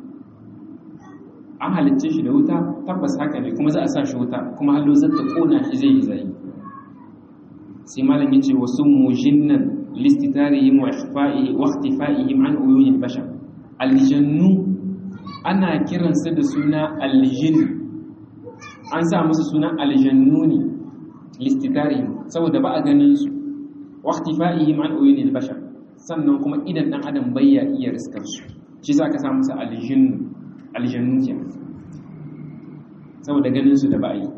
an halicce shi da wuta tabbas haka ne kuma za a sa shi wuta kuma hallo zata kona shi zai yi zai sai malam yace wasu mujinnan listitarihim wa ikhfa'i wa ikhtifa'ihim an uyunil bashar aljannu ana kiransa da suna aljin an sa musu suna aljannu ne listitarihim saboda ba a ganin su wa ikhtifa'ihim an uyunil bashar sannan kuma idan dan adam bayya iya riskar su shi za ka sa musu aljinnu aljannu ke saboda ganin su da ba a yi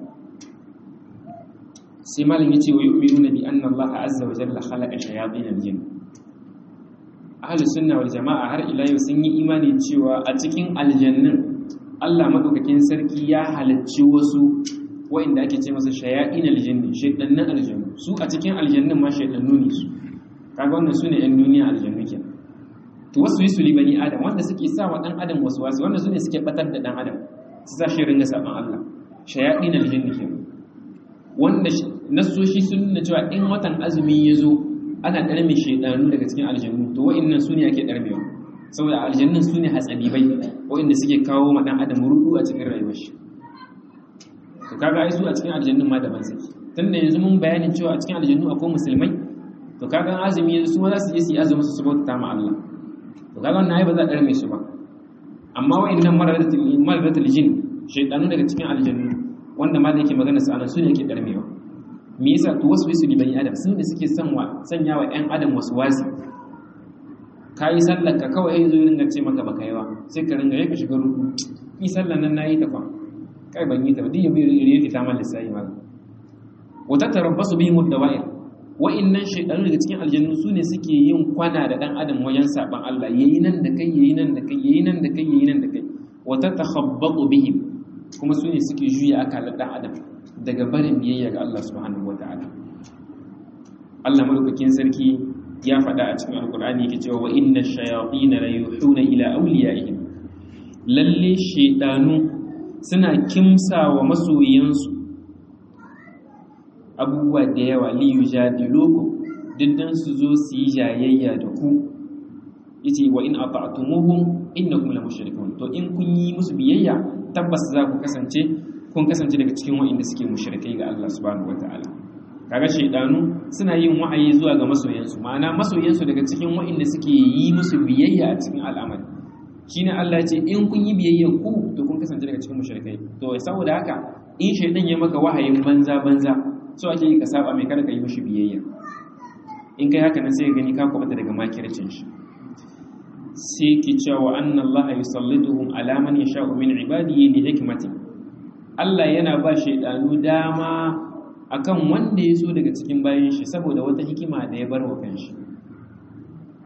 sai malin ya ce wa yu'minu bi anna Allah azza wa jalla khalaqa shayatin aljinn ahli sunna wal jama'a har ila yau sun yi imani cewa a cikin aljannin Allah madaukakin sarki ya halarci wasu wa'inda ake ce masa shayatin aljinn shaytannin aljannu su a cikin aljannin ma shaytannu ne su kaga wannan sune yan duniya aljannu kenan to wasu yi su li bani adam wanda suke sa wa dan adam wasu wasu wanda su ne suke batar da dan adam su sa shi ringa saban Allah shayatin aljinni ke wanda nasoshi sun nuna cewa in watan azumi ya zo ana ɗarme shaidanu daga cikin aljannu to wa'annan su ne ake ɗarmewa saboda aljannun su ne hatsabibai wa'anda suke kawo ma dan adam rudu a cikin rayuwar shi to kaga ai su a cikin aljannun ma daban suke tunda yanzu mun bayanin cewa a cikin aljannu akwai musulmai to kaga azumi yanzu su ma za su je su yi azumi su bauta ma Allah to kaga wannan ai ba za a ɗarme su ba amma wa'annan maradatul jin shaydanu daga cikin aljannu wanda ma da yake magana su anan su ne yake ɗarmewa me yasa to wasu bisu libani adam sun ne suke son wa sanya wa ƴan adam wasu wasi kayi sallar ka kawai zo ringa ce maka baka yi ba sai ka ringa yaka shiga ruku ni sallar nan nayi ta fa kai ban yi ta ba diya bai riye ta mal lisai ma wata tarabbasu bihim ad-dawa'ir wa'innan shaydanu daga cikin aljannu su ne suke yin kwana da dan adam wajen saban Allah yayi nan da kai yayi nan da kai yayi nan da kai yayi nan da kai wata takhabbatu bihim kuma su ne suke juya akalar dan adam daga barin biyayya ga Allah subhanahu wataala Allah madaukakin sarki ya faɗa a cikin alkur'ani yake cewa wa inna shayatin la yuhuna ila awliyaihim lalle shaydanu suna kimsa wa masoyansu abubuwa da yawa li yujadilukum diddan su zo su yi jayayya da ku yace wa in ata'tumuhum innakum la mushrikun to in kun yi musu biyayya tabbas za ku kasance kun kasance daga cikin wa'inda suke mushrikai ga Allah subhanahu wataala kaga shaidanu suna yin wa'ayi zuwa ga masoyansu ma'ana masoyansu daga cikin wa'inda suke yi musu biyayya a cikin al'amari shine Allah ce in kun yi biyayya ku to kun kasance daga cikin mushrikai to saboda haka in shaidan ya maka wahayin banza banza so ake yi ka saba mai kada ka yi mishi biyayya in kai haka nan sai ka gani ka kwabata daga makircin shi sai ki cewa anna Allah yusallituhum ala man yasha'u min ibadihi li hikmati Allah yana ba shaidanu dama akan wanda ya so daga cikin bayan shi saboda wata hikima da ya bar wa kanshi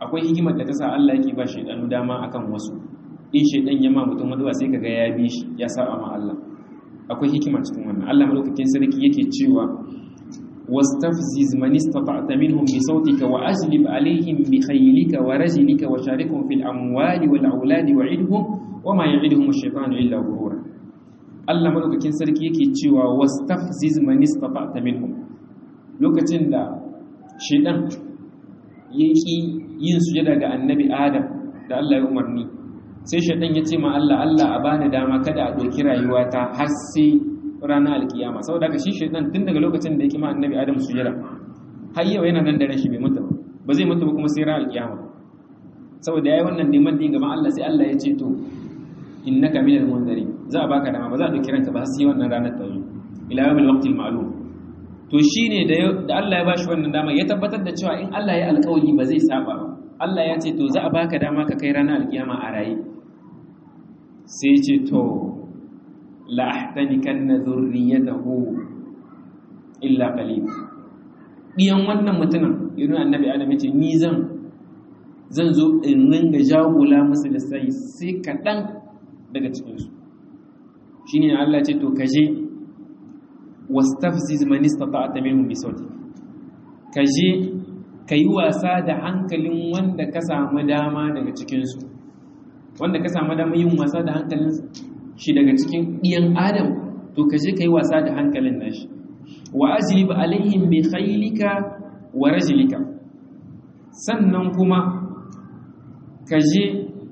akwai hikimar da ta sa Allah yake ba shaidanu dama akan wasu in shaidan ya ma mutum maduwa sai kaga ya bi shi ya saba ma Allah akwai hikima cikin wannan Allah madaukakin sarki yake cewa wastafziz man istata'ta minhum bi sautika wa ajlib alaihim bi khaylika wa rajlika wa sharikhum fil amwali wal auladi wa'idhum wa ma ya'iduhum ash-shaytanu illa ghurura Allah madaukakin sarki yake cewa wastafziz man istata'ta minhum lokacin da shaidan yake yin sujada ga annabi Adam da Allah ya umarni sai shaidan ya ce ma Allah Allah a bani dama kada a ɗauki rayuwata har sai ranar alkiyama saboda haka shi shaidan tun daga lokacin da yake ma annabi adam sujada har yau yana nan da rashi bai mutu ba ba zai mutu ba kuma sai ranar alkiyama saboda yayi wannan neman din gaban Allah sai Allah ya ce to innaka minal munzari za a baka dama ba za a ɗauki ranka ba sai wannan ranar ta zo ila yawmil waqtil ma'lum to shine da da Allah ya bashi wannan dama ya tabbatar da cewa in Allah ya alƙawari ba zai saba ba Allah ya ce to za a baka dama ka kai ranar alkiyama a raye sai ce to la'ahtanikan na zurriyatahu illa qalil diyan wannan mutumin irin annabi adam yace ni zan zan zo in ringa jagula musu lissafi sai kaɗan daga cikinsu shine Allah ce to kaje wastafziz man istata'ta minhum bi sawti kaje kayi wasa da hankalin wanda ka samu dama daga cikinsu wanda ka samu dama yin wasa da hankalin shi daga cikin ɗiyan adam to ka je ka yi wasa da hankalin nashi wa ajlib alaihim bi khaylika wa rajlika sannan kuma ka je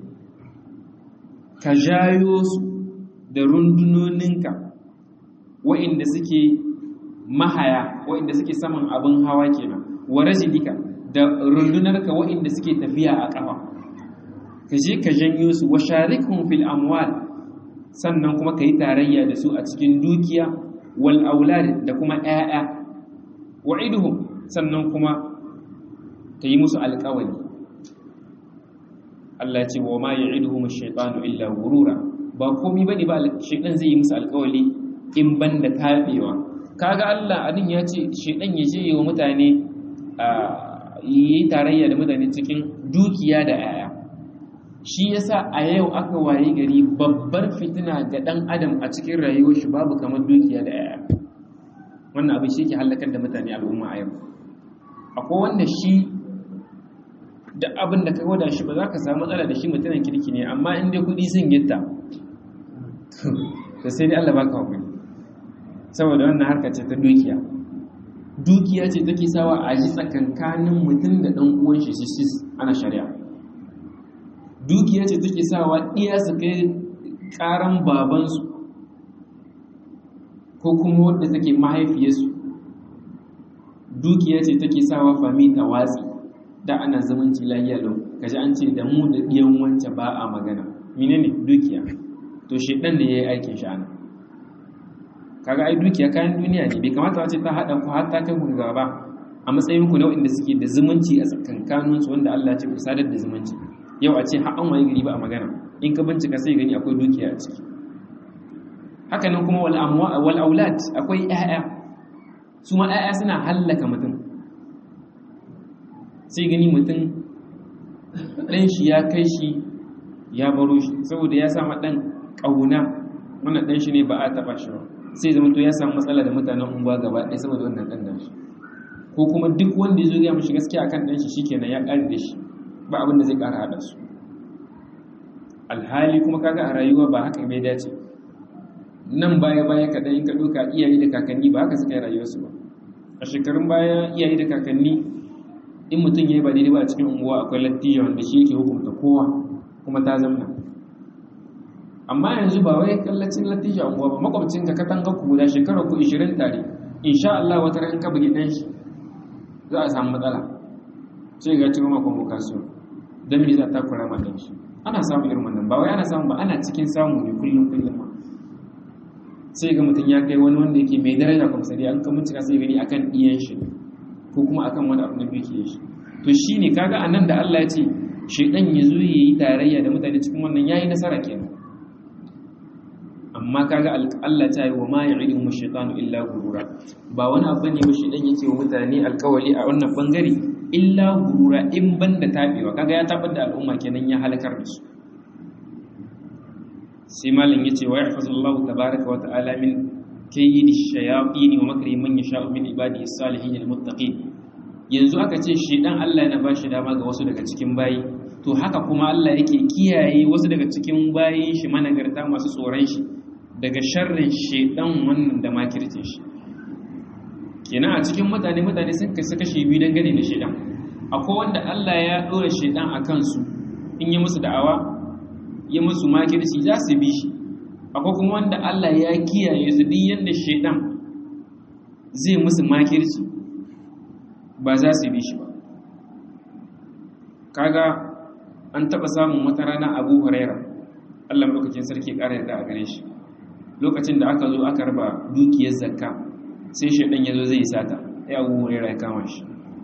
ka jayo su da rundunoninka wa'inda suke mahaya wa'inda suke saman abin hawa kenan wa rajlika da rundunarka wa'inda suke tafiya a ƙafa ka je ka janyo su wa sharikhum fil amwal sannan kuma ka yi tarayya da su a cikin dukiya wal aulad da kuma ƴaƴa wa'iduhum sannan kuma ka yi musu alƙawari Allah ce wa ma ya'iduhum ash-shaytanu illa ghurura ba komai bane ba shaytan zai yi musu alƙawari in banda tabewa kaga Allah adin ya ce shaytan ya je wa mutane yi tarayya da mutane cikin dukiya da ƴaƴa shi yasa a yau aka waye gari babbar fitina ga dan adam a cikin rayuwar shi babu kamar dukiya da yaya wannan abin shi ke halakar da mutane al'umma a yau akwai wanda shi da abin da ka gwada shi ba za ka samu matsala da shi mutumin kirki ne amma in dai kudi sun gitta to sai dai Allah baka hakuri saboda wannan harka ce ta dukiya dukiya ce take sawa a ji tsakankanin mutum da dan uwan shi shi ana shari'a dukiya ce take sawa ɗiya su kai ƙaran babansu ko kuma wadda take mahaifiyarsu dukiya ce take sawa fami ta watsi da ana zumunci lahiya lau kaji an ce da mu da ɗiyan wance ba a magana menene dukiya to shi ɗan da ya yi aikin shi ana kaga ai dukiya kayan duniya ne bai kamata wace ta haɗa ku har ta kai ku gaba a matsayin ku na waɗanda suke da zumunci a tsakankaninsu wanda Allah ce ku sadar da zumunci yau a ce an waye gari ba a magana in ka bincika sai gani akwai dukiya a ciki hakanan kuma wal aulad akwai ƴaƴa su ma ƴaƴa suna hallaka mutum sai gani mutum ɗan shi ya kai shi ya baro shi saboda ya sama ɗan ƙauna wannan ɗan shi ne ba a taɓa shi ba sai zama to ya samu matsala da mutanen unguwa gaba ɗaya saboda wannan ɗan da shi ko kuma duk wanda ya zo ya mashi gaskiya akan ɗan shi shikenan ya ƙare da shi ba abin da zai ƙara haɗa su alhali kuma kaga a rayuwa ba haka bai dace nan baya baya kaɗan in ka ɗauka iyaye da kakanni ba haka suka yi rayuwarsu ba a shekarun baya iyaye da kakanni in mutum ya yi ba daidai ba a cikin unguwa akwai lattiya wanda shi yake hukunta kowa kuma ta zamna amma yanzu ba wai kallacin lattiya unguwa ba makwabcin ka katanga ku guda shekarar ku 20 tare insha Allah wata ran ka bugi dan shi za a samu matsala sai ga cikin makon bukasiyo don me za ta kura ma dan shi ana samun irin wannan ba wai ana samu ba ana cikin samu ne kullum kullum ma sai ga mutum ya kai wani wanda yake mai daraja kuma sai an ka mutuka sai gani akan iyan shi ko kuma akan wani abu na biyu ke shi to shine kaga anan da Allah ya ce shedan ya zo yayi tarayya da mutane cikin wannan yayi nasara kenan amma kaga Allah ta yi wa ma ya'iduhum ash-shaytanu illa ghurura ba wani abu ne ba shedan yake wa mutane alkawali a wannan bangare illa gurura in banda tabewa kaga ya tabar da al'umma kenan ya halakar da su sai malam yace wa yahfazullahu tabaaraka wa ta'ala min kayyidi shayatin wa makri man yasha'u min ibadihi salihin almuttaqin yanzu aka ce shedan Allah yana bashi dama ga wasu daga cikin bayi to haka kuma Allah yake kiyaye wasu daga cikin bayin shi managarta masu tsoron shi daga sharrin shedan wannan da makircin shi kenan a cikin mutane mutane sun kasu kashe biyu dangane da shedan akwai wanda Allah ya dora shedan a kansu in yi musu da'awa ya musu makirci za su bi shi akwai kuma wanda Allah ya kiyaye su duk yadda shedan zai musu makirci ba za su bi shi ba kaga an taɓa samun wata rana abu huraira Allah lokacin sarki ƙara yarda a gare shi lokacin da aka zo aka raba dukiyar zakka sai shedan ya zo zai sata ya abu huraira ya kama shi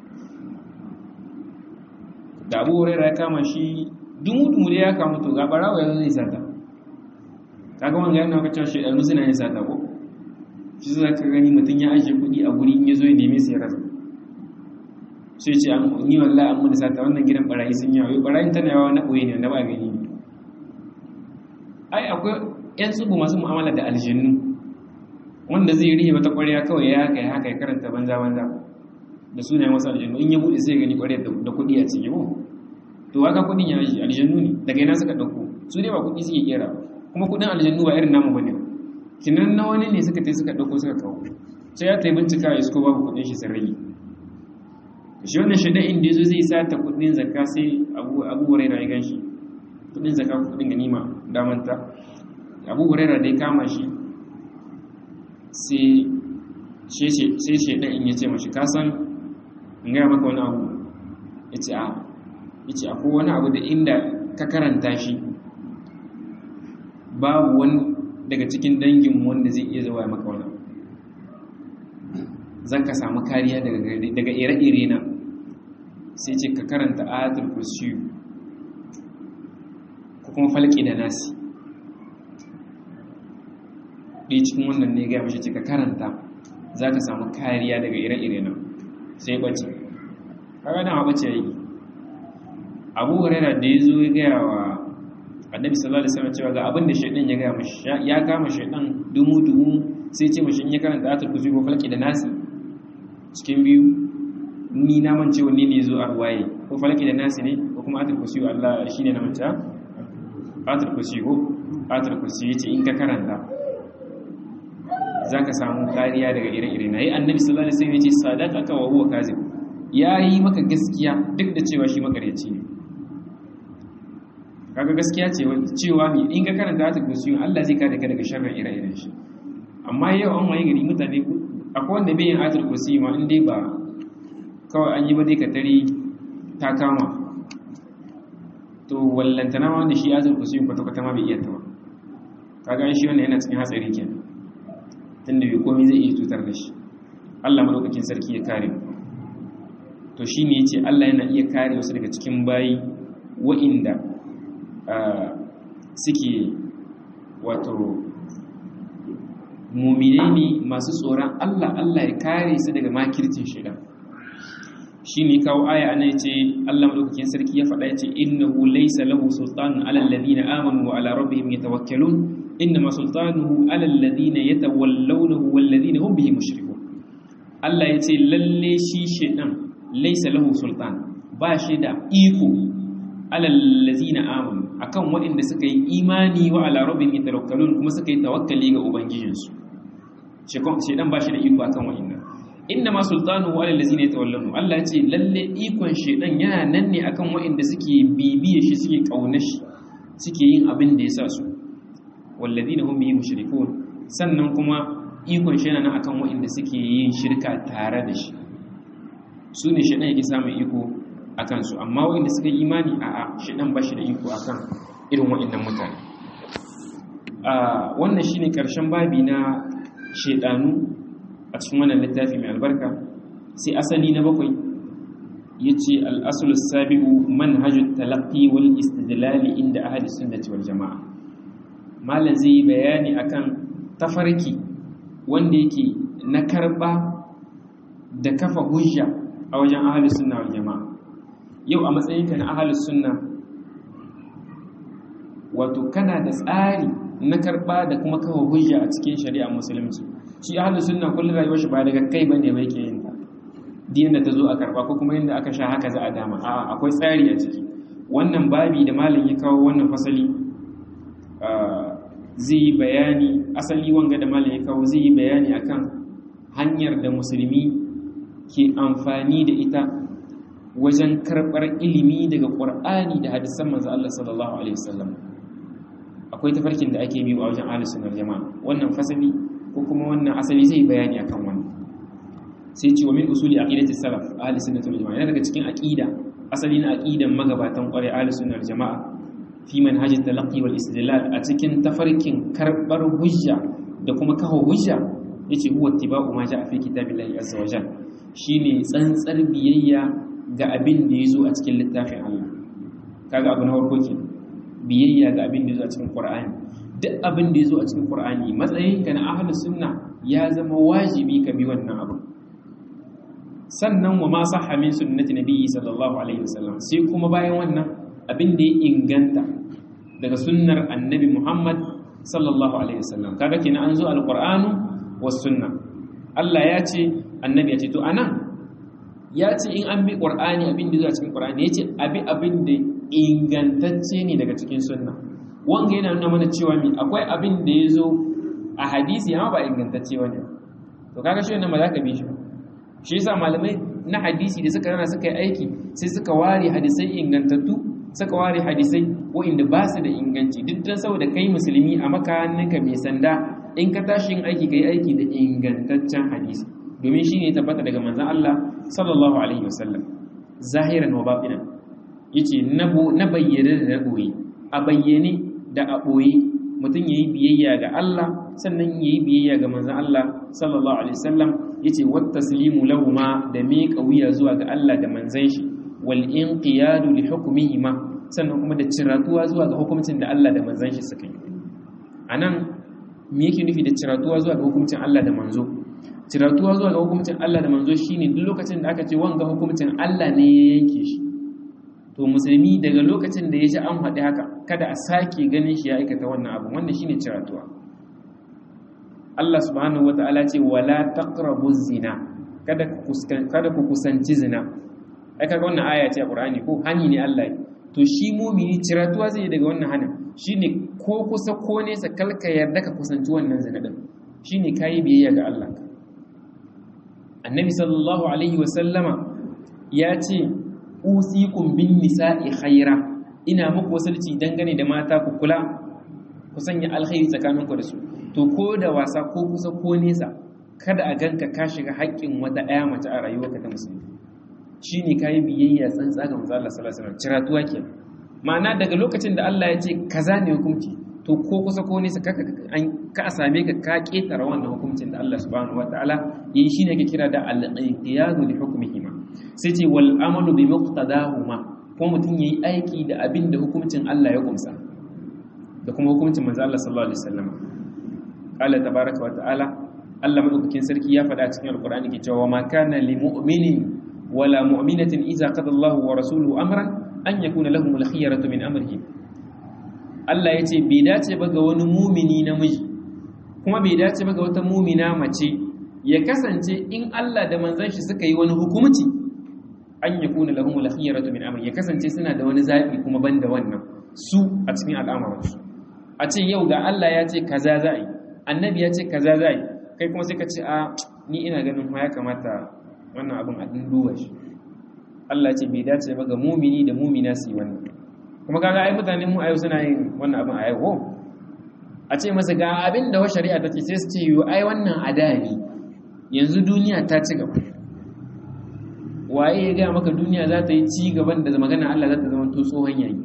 da abu huraira ya kama shi dumu-dumu da ya kama to ga barawa ya zo zai sata kaga wanga yana ka cewa shedanu suna yin sata ko shi za ka gani mutum ya ajiye kuɗi a guri in ya zo ya neme su ya rasa sai ce an ni wallahi an mun sata wannan gidan barayi sun yawa yau barayin tana yawa na ɓoye ne wanda ba gani ne ai akwai yan tsubu masu mu'amala da aljannu wanda zai rihe wata ƙwarya kawai ya haka ya haka ya karanta banza banza da sunayen wasu aljannu in ya buɗe sai gani ƙwarya da kuɗi a ciki ko to haka kuɗin ya yi aljannu ne daga yana suka ɗauko su dai ba kuɗi suke kera kuma kuɗin aljannu ba irin namu bane kinan na wani ne suka tai suka ɗauko suka kawo sai ya tai bincika ya isko babu kuɗin shi sun rage shi wannan shaidan inda yazo zai sata kuɗin zakka sai abu abu hurairah ya ganshi kuɗin zakka kuɗin ganima damanta abu hurairah dai kama shi sai sai shaidan in yace mashi ka san in ga maka wani abu yace a yace akwai wani abu da inda ka karanta shi babu wani daga cikin danginmu wanda zai iya zuwa maka wani zan ka samu kariya daga ire-ire na sai ce ka karanta ayatul kursiyu ko kuma falki da nasi ɗaya cikin wannan ne gaya mashi ce ka karanta za ka samu kariya daga ire-ire na sai ɓace kaga dama ɓace yi abu huraira da ya zo ya gaya wa annabi sallallahu alaihi wasallam cewa ga abin da shaydan ya gaya mashi ya kama shaydan dumu dumu sai ce mashi in ya karanta ayatul kursi ko falki da nasi cikin biyu ni na mance wanne ne zo a ruwaye ko falki da nasi ne ko kuma ayatul kursi Allah shine na manta ayatul kursi ko ayatul kursi yace in ka karanta zaka samu kariya daga ire-ire na yi annabi sallallahu alaihi wasallam yace sadaqaka wa huwa kazib yayi maka gaskiya duk da cewa shi makaryaci ne kaga gaskiya ce cewa mi in ka karanta ayatul kursi Allah zai kare ka daga sharrin ire-iren shi amma yau an waye gari mutane akwai wanda bai yin ayatul kursi ma in dai ba kawai an yi ba dai ka tare ta kama to wallantana ma wanda shi ayatul kursi kwata kwata ma bai iya ta ba kaga shi wannan yana cikin hatsari kenan tunda bai komai zai iya cutar da shi Allah madaukakin sarki ya kare to shine yace Allah yana iya kare wasu daga cikin bayi wa'inda suke wato mumine ne masu tsoron Allah Allah ya kare su daga makircin shaidan shi ne kawo aya ana yace Allah madaukakin sarki ya faɗa yace innahu laysa lahu sultanun ala alladhina amanu wa ala rabbihim yatawakkalun innama sultanuhu ala alladhina yatawallawnahu wal ladina hum bihi mushrikun Allah yace lalle shi shaidan laysa lahu sultan ba shi da iko ala alladhina amanu akan waɗanda suka yi imani wa ala rabbihim yatawakkalun kuma suka yi tawakkali ga ubangijinsu shedan ba shi da iko akan wa'annan inna ma sultanuhu ala allazina yatawallanu Allah ce lalle ikon shedan yana nan ne akan wa'anda suke bibiye shi suke kauna shi suke yin abin da ya sa su walladina hum bihi mushrikun sannan kuma ikon shi yana nan akan wa'anda suke yin shirka tare da shi su ne shedan yake samun iko akan su amma wa'anda suka yi imani a'a shedan ba shi da iko akan irin wa'annan mutane a wannan shine karshen babi na shaidanu a cikin wannan littafi mai albarka sai asali na bakwai ya ce al'asulus sabi'u manhajul talaqqi wal istidlali inda ahli sunnati wal jama'a malam zai yi bayani akan tafarki wanda yake na karba da kafa hujja a wajen ahalus sunna wal jama'a yau a matsayinka na ahalus sunna wato kana da tsari na karba da kuma kawo hujja a cikin shari'a musulunci shi ahalus sunna kullum rayuwar shi ba daga kai bane bai ke yin ta diyan da ta zo a karba ko kuma yadda aka sha haka za a dama a'a akwai tsari a ciki wannan babi da malam ya kawo wannan fasali zai yi bayani asali wanga da malam ya kawo zai yi bayani akan hanyar da musulmi ke amfani da ita wajen karɓar ilimi daga ƙwar'ani da hadisan manzo Allah sallallahu alaihi wasallam akwai tafarkin da ake biyu a wajen ahlus sunnah jama'a wannan fasali ko kuma wannan asali zai bayani akan wannan sai ce wa min usuli aqidati salaf ahlus sunnah wal jama'a yana daga cikin aqida asali na aqidan magabatan ƙwarai ahlus sunnah jama'a fi manhajit talaqqi wal istidlal a cikin tafarkin karɓar hujja da kuma kawo hujja yace huwa ittiba'u ma ja'a fi kitabillahi azza wa jalla shine tsantsar biyayya ga abin da yazo a cikin littafin Allah kaga abu na farko ke biyayya ga abin da yazo a cikin Qur'ani duk abin da yazo a cikin Qur'ani matsayin ka na ahlus sunna ya zama wajibi ka bi wannan abu sannan wa ma sahha min sunnati nabiyyi sallallahu alaihi wasallam sai kuma bayan wannan abin da ya inganta daga sunnar annabi Muhammad sallallahu alaihi wasallam kaga kenan an zo alqur'anu was sunna Allah ya ce annabi ya ce to anan ya ce in an bi qur'ani abin da zuwa cikin qur'ani ya ce abi abin da ingantacce ne daga cikin sunna wanga yana nuna mana cewa mi akwai abin da ya zo a hadisi amma ba ingantacce wani to kaga shi wannan ba za ka bi shi ba shi yasa malamai na hadisi da suka rana suka yi aiki sai suka ware hadisai ingantattu suka ware hadisai wa'inda ba su da inganci duk dan saboda kai musulmi a makaninka mai sanda in ka tashi yin aiki ka yi aiki da ingantaccen hadisi domin shi ne tabbata daga manzan Allah sallallahu alaihi wasallam zahiran wa batinan yace na bayyane da na boye a bayyane da a boye mutum yayi biyayya ga Allah sannan yayi biyayya ga manzan Allah sallallahu alaihi wasallam yace wat taslimu lahuma da miƙa wuya zuwa ga Allah da manzan shi wal inqiyadu li hukmihima sannan kuma da ciratuwa zuwa ga hukuncin da Allah da manzan shi suka yi anan me yake nufi da ciratuwa zuwa ga hukuncin Allah da manzo ciratuwa zuwa ga hukuncin Allah da manzo shine duk lokacin da aka ce wanga hukuncin Allah ne ya yanke shi to musulmi daga lokacin da ya ji an faɗi haka kada a sake ganin shi ya aikata wannan abu wannan shine ciratuwa Allah subhanahu wataala ce wala taqrabu zina kada ku kada ku kusanci zina ai kaga wannan aya ce a Qur'ani ko hani ne Allah to shi mumini ciratuwa zai daga wannan hanin shine ko kusa ko nesa kalka yarda ka kusanci wannan zina din shine kayi biyayya ga Allah annabi sallallahu alaihi wasallama ya ce usikum bin nisa'i khaira ina muku wasalci dangane da mata ku kula ku sanya alkhairi tsakaninku da su to ko da wasa ko kusa ko nesa kada a ganka ka shiga haƙƙin wata ɗaya mace a rayuwarka ta musulmi shine kayi biyayya tsantsa ga manzo Allah sallallahu alaihi wasallam ciratuwa ke ma'ana daga lokacin da Allah ya ce kaza ne hukunci to ko kusa ko nesa ka ka a same ka ka ketara wannan hukuncin da Allah subhanahu wataala yayi shine ke kira da al-inqiyadu li hukmihima sai ce wal amalu bi muqtadahuma ko mutum yayi aiki da abin da hukuncin Allah ya kumsa da kuma hukuncin manzo Allah sallallahu alaihi wasallam qala tabaaraka wa ta'ala Allah madaukakin sarki ya faɗa cikin alqur'ani ke cewa ma kana lil mu'minin wala mu'minatin idza qada Allahu wa rasuluhu amran an yakuna lahumul khiyaratu min amrihim Allah ya ce bai dace ba ga wani mumini namiji kuma bai dace ba ga wata mumina mace ya kasance in Allah da manzon shi suka yi wani hukumci an yakuna lahumul khiyaratu min amri ya kasance suna da wani zabi kuma banda wannan su a cikin al'amuransu a ce yau ga Allah ya ce kaza za yi annabi ya ce kaza za yi kai kuma sai ka ce a ni ina ganin ma ya kamata wannan abin a duba shi Allah ce bai dace ba ga mumini da mumina su yi wannan kuma kaga ai mutanen mu a yau suna yin wannan abin a yau a ce masa ga abin da wa shari'a ta ce sai su ce yo ai wannan adali yanzu duniya ta ci gaba waye ya gaya maka duniya za ta yi ci gaban da magana Allah za ta zama to tsohon yayi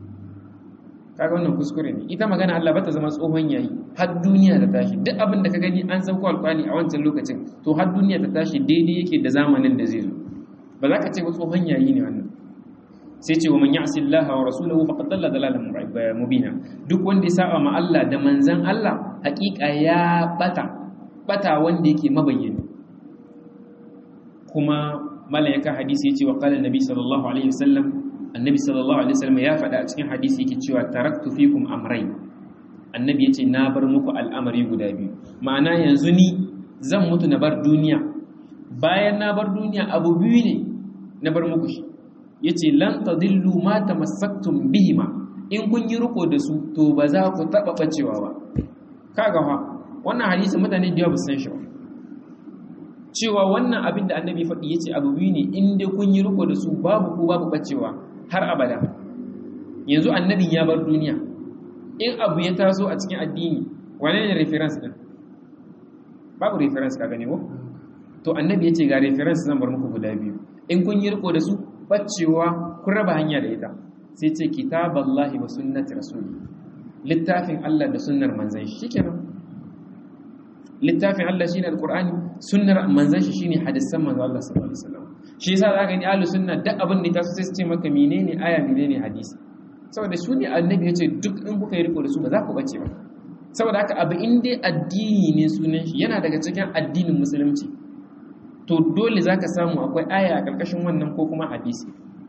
kaga wannan kuskure ne ita magana Allah ba ta zama tsohon yayi har duniya ta tashi duk abin da ka gani an san ko alƙwani a wancan lokacin to har duniya ta tashi daidai yake da zamanin da zai zo ba za ka ce ba tsohon yayi ne wannan sai ce wa man ya'si Allah wa rasulahu faqad dalla dalalan mubina duk wanda ya saba ma Allah da manzon Allah hakika ya bata bata wanda yake mabayyana kuma malam ya ka hadisi yace wa qala annabi sallallahu alaihi wasallam annabi sallallahu alaihi wasallam ya faɗa a cikin hadisi yake cewa taraktu fikum amrayn annabi yace na bar muku al'amari guda biyu ma'ana yanzu ni zan mutu na bar duniya bayan na bar duniya abu biyu ne na bar muku shi yace lan tadillu ma tamassaktum bihima in kun yi riko da su to ba za ku taba bacewa ba kaga fa wannan hadisi mutane da yawa san shi ba cewa wannan abin da annabi faɗi yace abu biyu ne in dai kun yi riko da su babu ku babu bacewa har abada yanzu annabin ya bar duniya in abu ya taso a cikin addini wane ne reference din babu reference ka gane ko to annabi yace ga reference zan bar muku guda biyu in kun yi riko da su bacewa kun raba hanya da ita sai ce kitaballahi wa sunnati rasuli littafin Allah da sunnar manzon shi shikenan littafin Allah shine alqur'ani sunnar manzon shi shine hadisan manzon Allah sallallahu alaihi wasallam shi yasa zaka ni ahlus sunna duk abin da ta so sai su ce maka menene aya menene hadisi saboda su ne annabi yace duk in kuka yi riko da su ba za ku bace ba saboda haka abu in dai addini ne sunan shi yana daga cikin addinin musulunci to dole zaka samu akwai aya a karkashin wannan ko kuma hadisi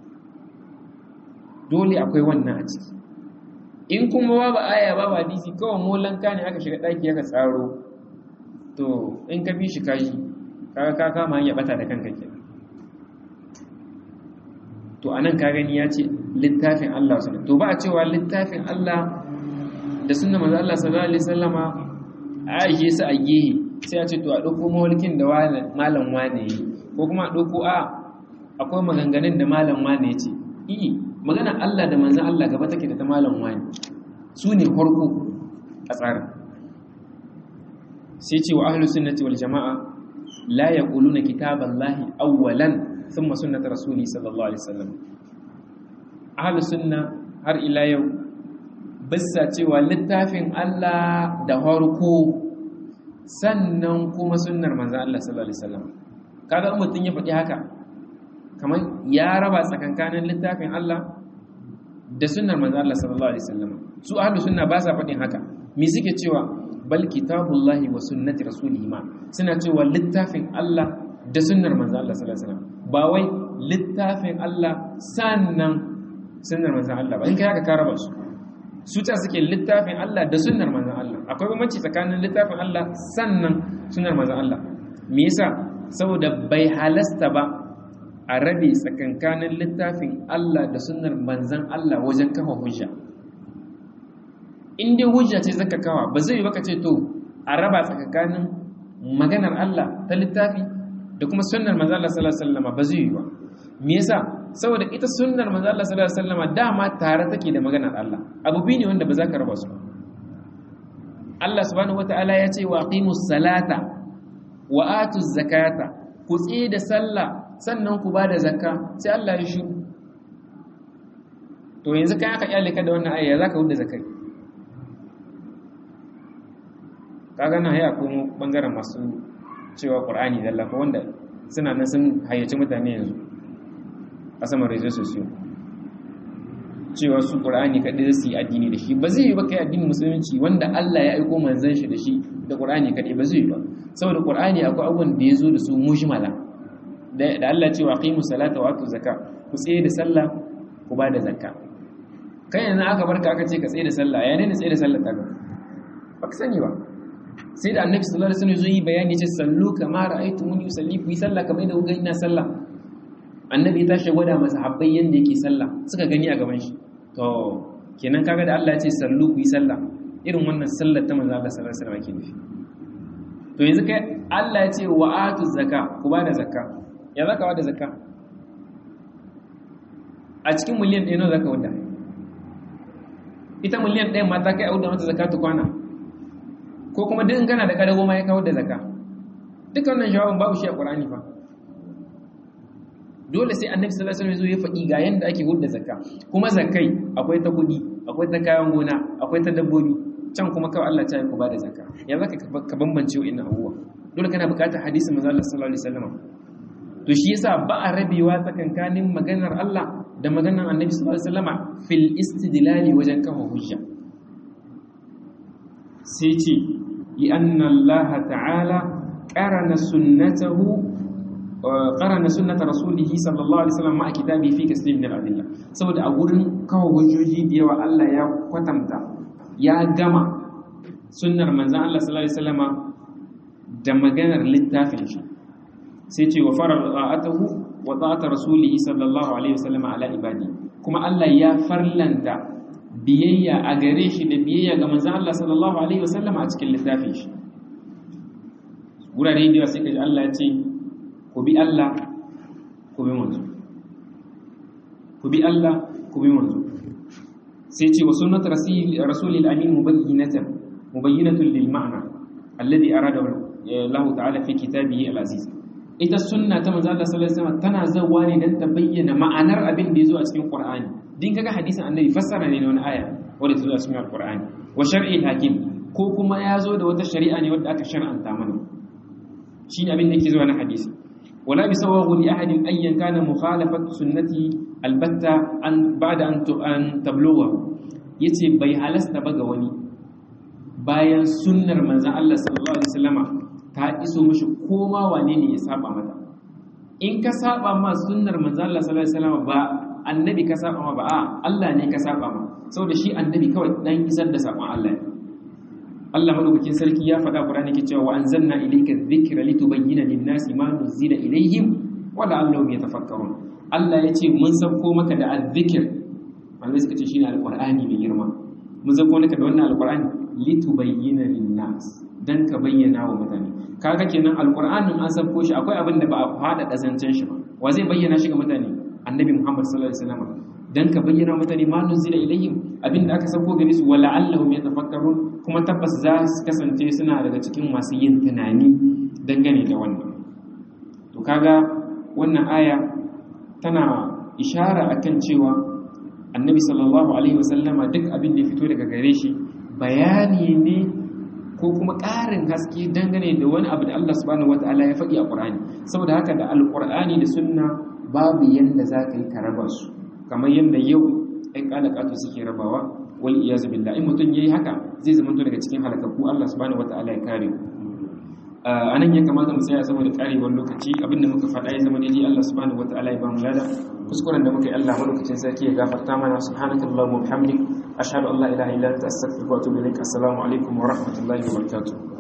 dole akwai wannan a ciki in kuma babu aya babu hadisi kawai molanka ne aka shiga daki aka tsaro to in ka bi shi kashi kaga ka kama hanya bata da kanka kenan to anan ka gani ya ce littafin Allah sunna to ba a cewa littafin Allah da sunna manzo Allah sallallahu alaihi wasallama a aje su a gehe sai a ce to a dauko mawalkin da malam wane yi ko kuma a dauko a akwai maganganun da malam wane ya ce i magana Allah da manzo Allah gaba take da ta malam wane su ne farko a tsarin sai ce wa ahlus sunnati wal jamaa la yaquluna kitaballahi awwalan thumma sunnata rasuli sallallahu alaihi wasallam ahlus sunna har ila yau bisa cewa littafin Allah da farko sannan kuma sunnar manzo Allah sallallahu alaihi wasallam kaga mutun ya faɗi haka kamar ya raba tsakankanin littafin Allah da sunnar manzo Allah sallallahu alaihi wasallam su ahlus sunna ba sa faɗin haka me suke cewa bal kitabullahi wa sunnati rasulihi ma suna cewa littafin Allah da sunnar manzo Allah sallallahu alaihi wasallam ba wai littafin Allah sannan sunnar manzo Allah ba in kai haka ka raba su su ta suke littafin Allah da sunnar manzo Allah akwai bambanci tsakanin littafin Allah sannan sunnar manzo Allah me yasa saboda bai halasta ba a rabe tsakankanin littafin Allah da sunnar manzon Allah wajen kafa hujja in dai hujja ce zaka kawa ba zai yi baka ce to a raba tsakanin maganar Allah ta littafi da kuma sunnar manzo Allah sallallahu alaihi wasallam ba zai yi ba me yasa saboda ita sunnar manzo Allah sallallahu alaihi wasallam dama tare take da maganar Allah abu biyu ne wanda ba za ka raba su ba Allah subhanahu wataala ya ce wa aqimus salata wa atuz zakata ku tsaye da sallah sannan ku bada zakka sai Allah ya shiru to yanzu kai aka kyale ka da wannan ayya zaka wuce zakai kaga na haya ko bangaren masu cewa qur'ani dalla ko wanda suna nan sun hayyaci mutane yanzu a saman rezo sosiyo cewa su qur'ani kadai su yi addini da shi ba zai yi ba kai addinin musulunci wanda Allah ya aiko manzon shi da shi da qur'ani kadai ba zai yi ba saboda qur'ani akwai abubuwan da ya zo da su mujmala da Allah ce wa aqimu salata wa atu zakka ku tsaye da sallah ku ba da zakka kai yanzu aka barka aka ce ka tsaye da sallah ya ne tsaye da sallah ta ga ba ka sani ba sai da annabi sallallahu alaihi wasallam zai yi bayani ce sallu kama ra'aytumuni usalli ku yi sallah kamar da kuka ina sallah annabi ya tashi gwada masa habbai yanda yake sallah suka gani a gaban shi to kenan kaga da Allah ya ce sallu ku yi sallah irin wannan sallar ta manzo Allah sallallahu alaihi wasallam ke nufi to yanzu kai Allah ya ce wa atu zakka ku ba da zakka ya zaka wa da zakka a cikin miliyan ɗaya nawa zaka wada ita miliyan ɗaya ma ta kai auda mata zakatu kwana ko kuma duk in kana da kadago ma ya kawo da zakka duka wannan jawabin babu shi a Qur'ani fa dole sai Annabi sallallahu alaihi wasallam ya faɗi ga yanda ake hudda zakka kuma zakkai akwai ta kudi akwai ta kayan gona akwai ta dabbobi can kuma kawai Allah ta yi ku bada zakka ya zaka ka bambance wa'annan abubuwa dole kana buƙatar hadisin manzo Allah sallallahu alaihi wasallam to shi yasa ba a rabewa tsakankanin maganar Allah da maganar Annabi sallallahu alaihi wasallam fil istidlali wajen kafa hujja sai ce لأن الله تعالى قرن سنته qarana sunnata rasulih sallallahu alaihi wasallam ma kitabi fi kaslim min al-adilla saboda a gurin kawo hujjoji da yawa Allah ya kwatanta ya gama sunnar manzon Allah sallallahu alaihi wasallama da maganar littafin shi sai ce wa farar ta'atahu wa ta'ata rasulihi sallallahu alaihi wasallam ala ibadi kuma Allah ya farlanta biyayya a gare shi da biyayya ga manzon Allah sallallahu alaihi wasallam a cikin littafin shi gurare da sai kaji Allah ya ce ku bi Allah ku bi manzo ku bi Allah ku bi manzo sai ce wa sunnat rasulil amin mubayyinatan mubayyinatun lil ma'na alladhi arada Allah ta'ala fi kitabihi al-aziz ita sunna ta manzo Allah sallallahu alaihi wasallam tana zawa ne dan ta bayyana ma'anar abin da yazo a cikin Qur'ani din kaga hadisin annabi fassara ne na wani aya wanda ta zo a cikin Qur'ani wa shar'i hakim ko kuma ya zo da wata shari'a ne wadda aka shar'anta mana shine abin da yake zuwa na hadisi wala bi sawagu li ahadin ayyan kana mukhalafatu sunnati albatta an ba'da an an tablugha yace bai halasta ba ga wani bayan sunnar manzon Allah sallallahu alaihi wasallama ta iso mishi koma wane ne ya saba mata in ka saba ma sunnar manzo Allah sallallahu alaihi wasallam ba annabi ka saba ma ba a Allah ne ka saba ma saboda shi annabi kawai dan isar da sabon Allah ne Allah madaukakin sarki ya faɗa Qur'ani ke cewa wa anzalna ilayka dhikra litubayyana lin-nasi ma nuzila ilayhim wa la'allahum yatafakkarun Allah ya ce mun sauko maka da azzikir wanda suka ce shine alqur'ani mai girma mun sauko maka da wannan alqur'ani litubayyana lin-nas dan ka bayyana wa mutane kaga kenan alqur'anin an sabko shi akwai abin da ba a fada kazancen shi ba wa zai bayyana shi ga mutane annabi muhammad sallallahu alaihi wasallam dan ka bayyana mutane ma nuzila ilaihim abin da aka sabko gare su wala allahum yatafakkarun kuma tabbas za su kasance suna daga cikin masu yin tunani dangane da wannan to kaga wannan aya tana ishara akan cewa annabi sallallahu alaihi wasallama duk abin da ya fito daga gare shi bayani ne ko kuma ƙarin haske dangane da wani abu da Allah subhanahu wata'ala ya faɗi a Qur'ani saboda haka da alƙur'ani da sunna babu yanda za ka yi ka raba su kamar yanda yau ɗan ƙalaƙatu suke rabawa wal iyazu billah in mutum yayi haka zai zama daga cikin halakakku Allah subhanahu wata'ala ya kare a nan ya kamata mu tsaya saboda karewar lokaci abinda muka faɗa ya zama daidai Allah subhanahu wata'ala ya ba mu lada kuskuren da muka yi Allah madaukakin sarki ya gafarta mana subhanakallahumma wa bihamdik ashhadu an la ilaha illa anta astaghfiruka wa atubu ilaik assalamu alaikum wa rahmatullahi wa barakatuh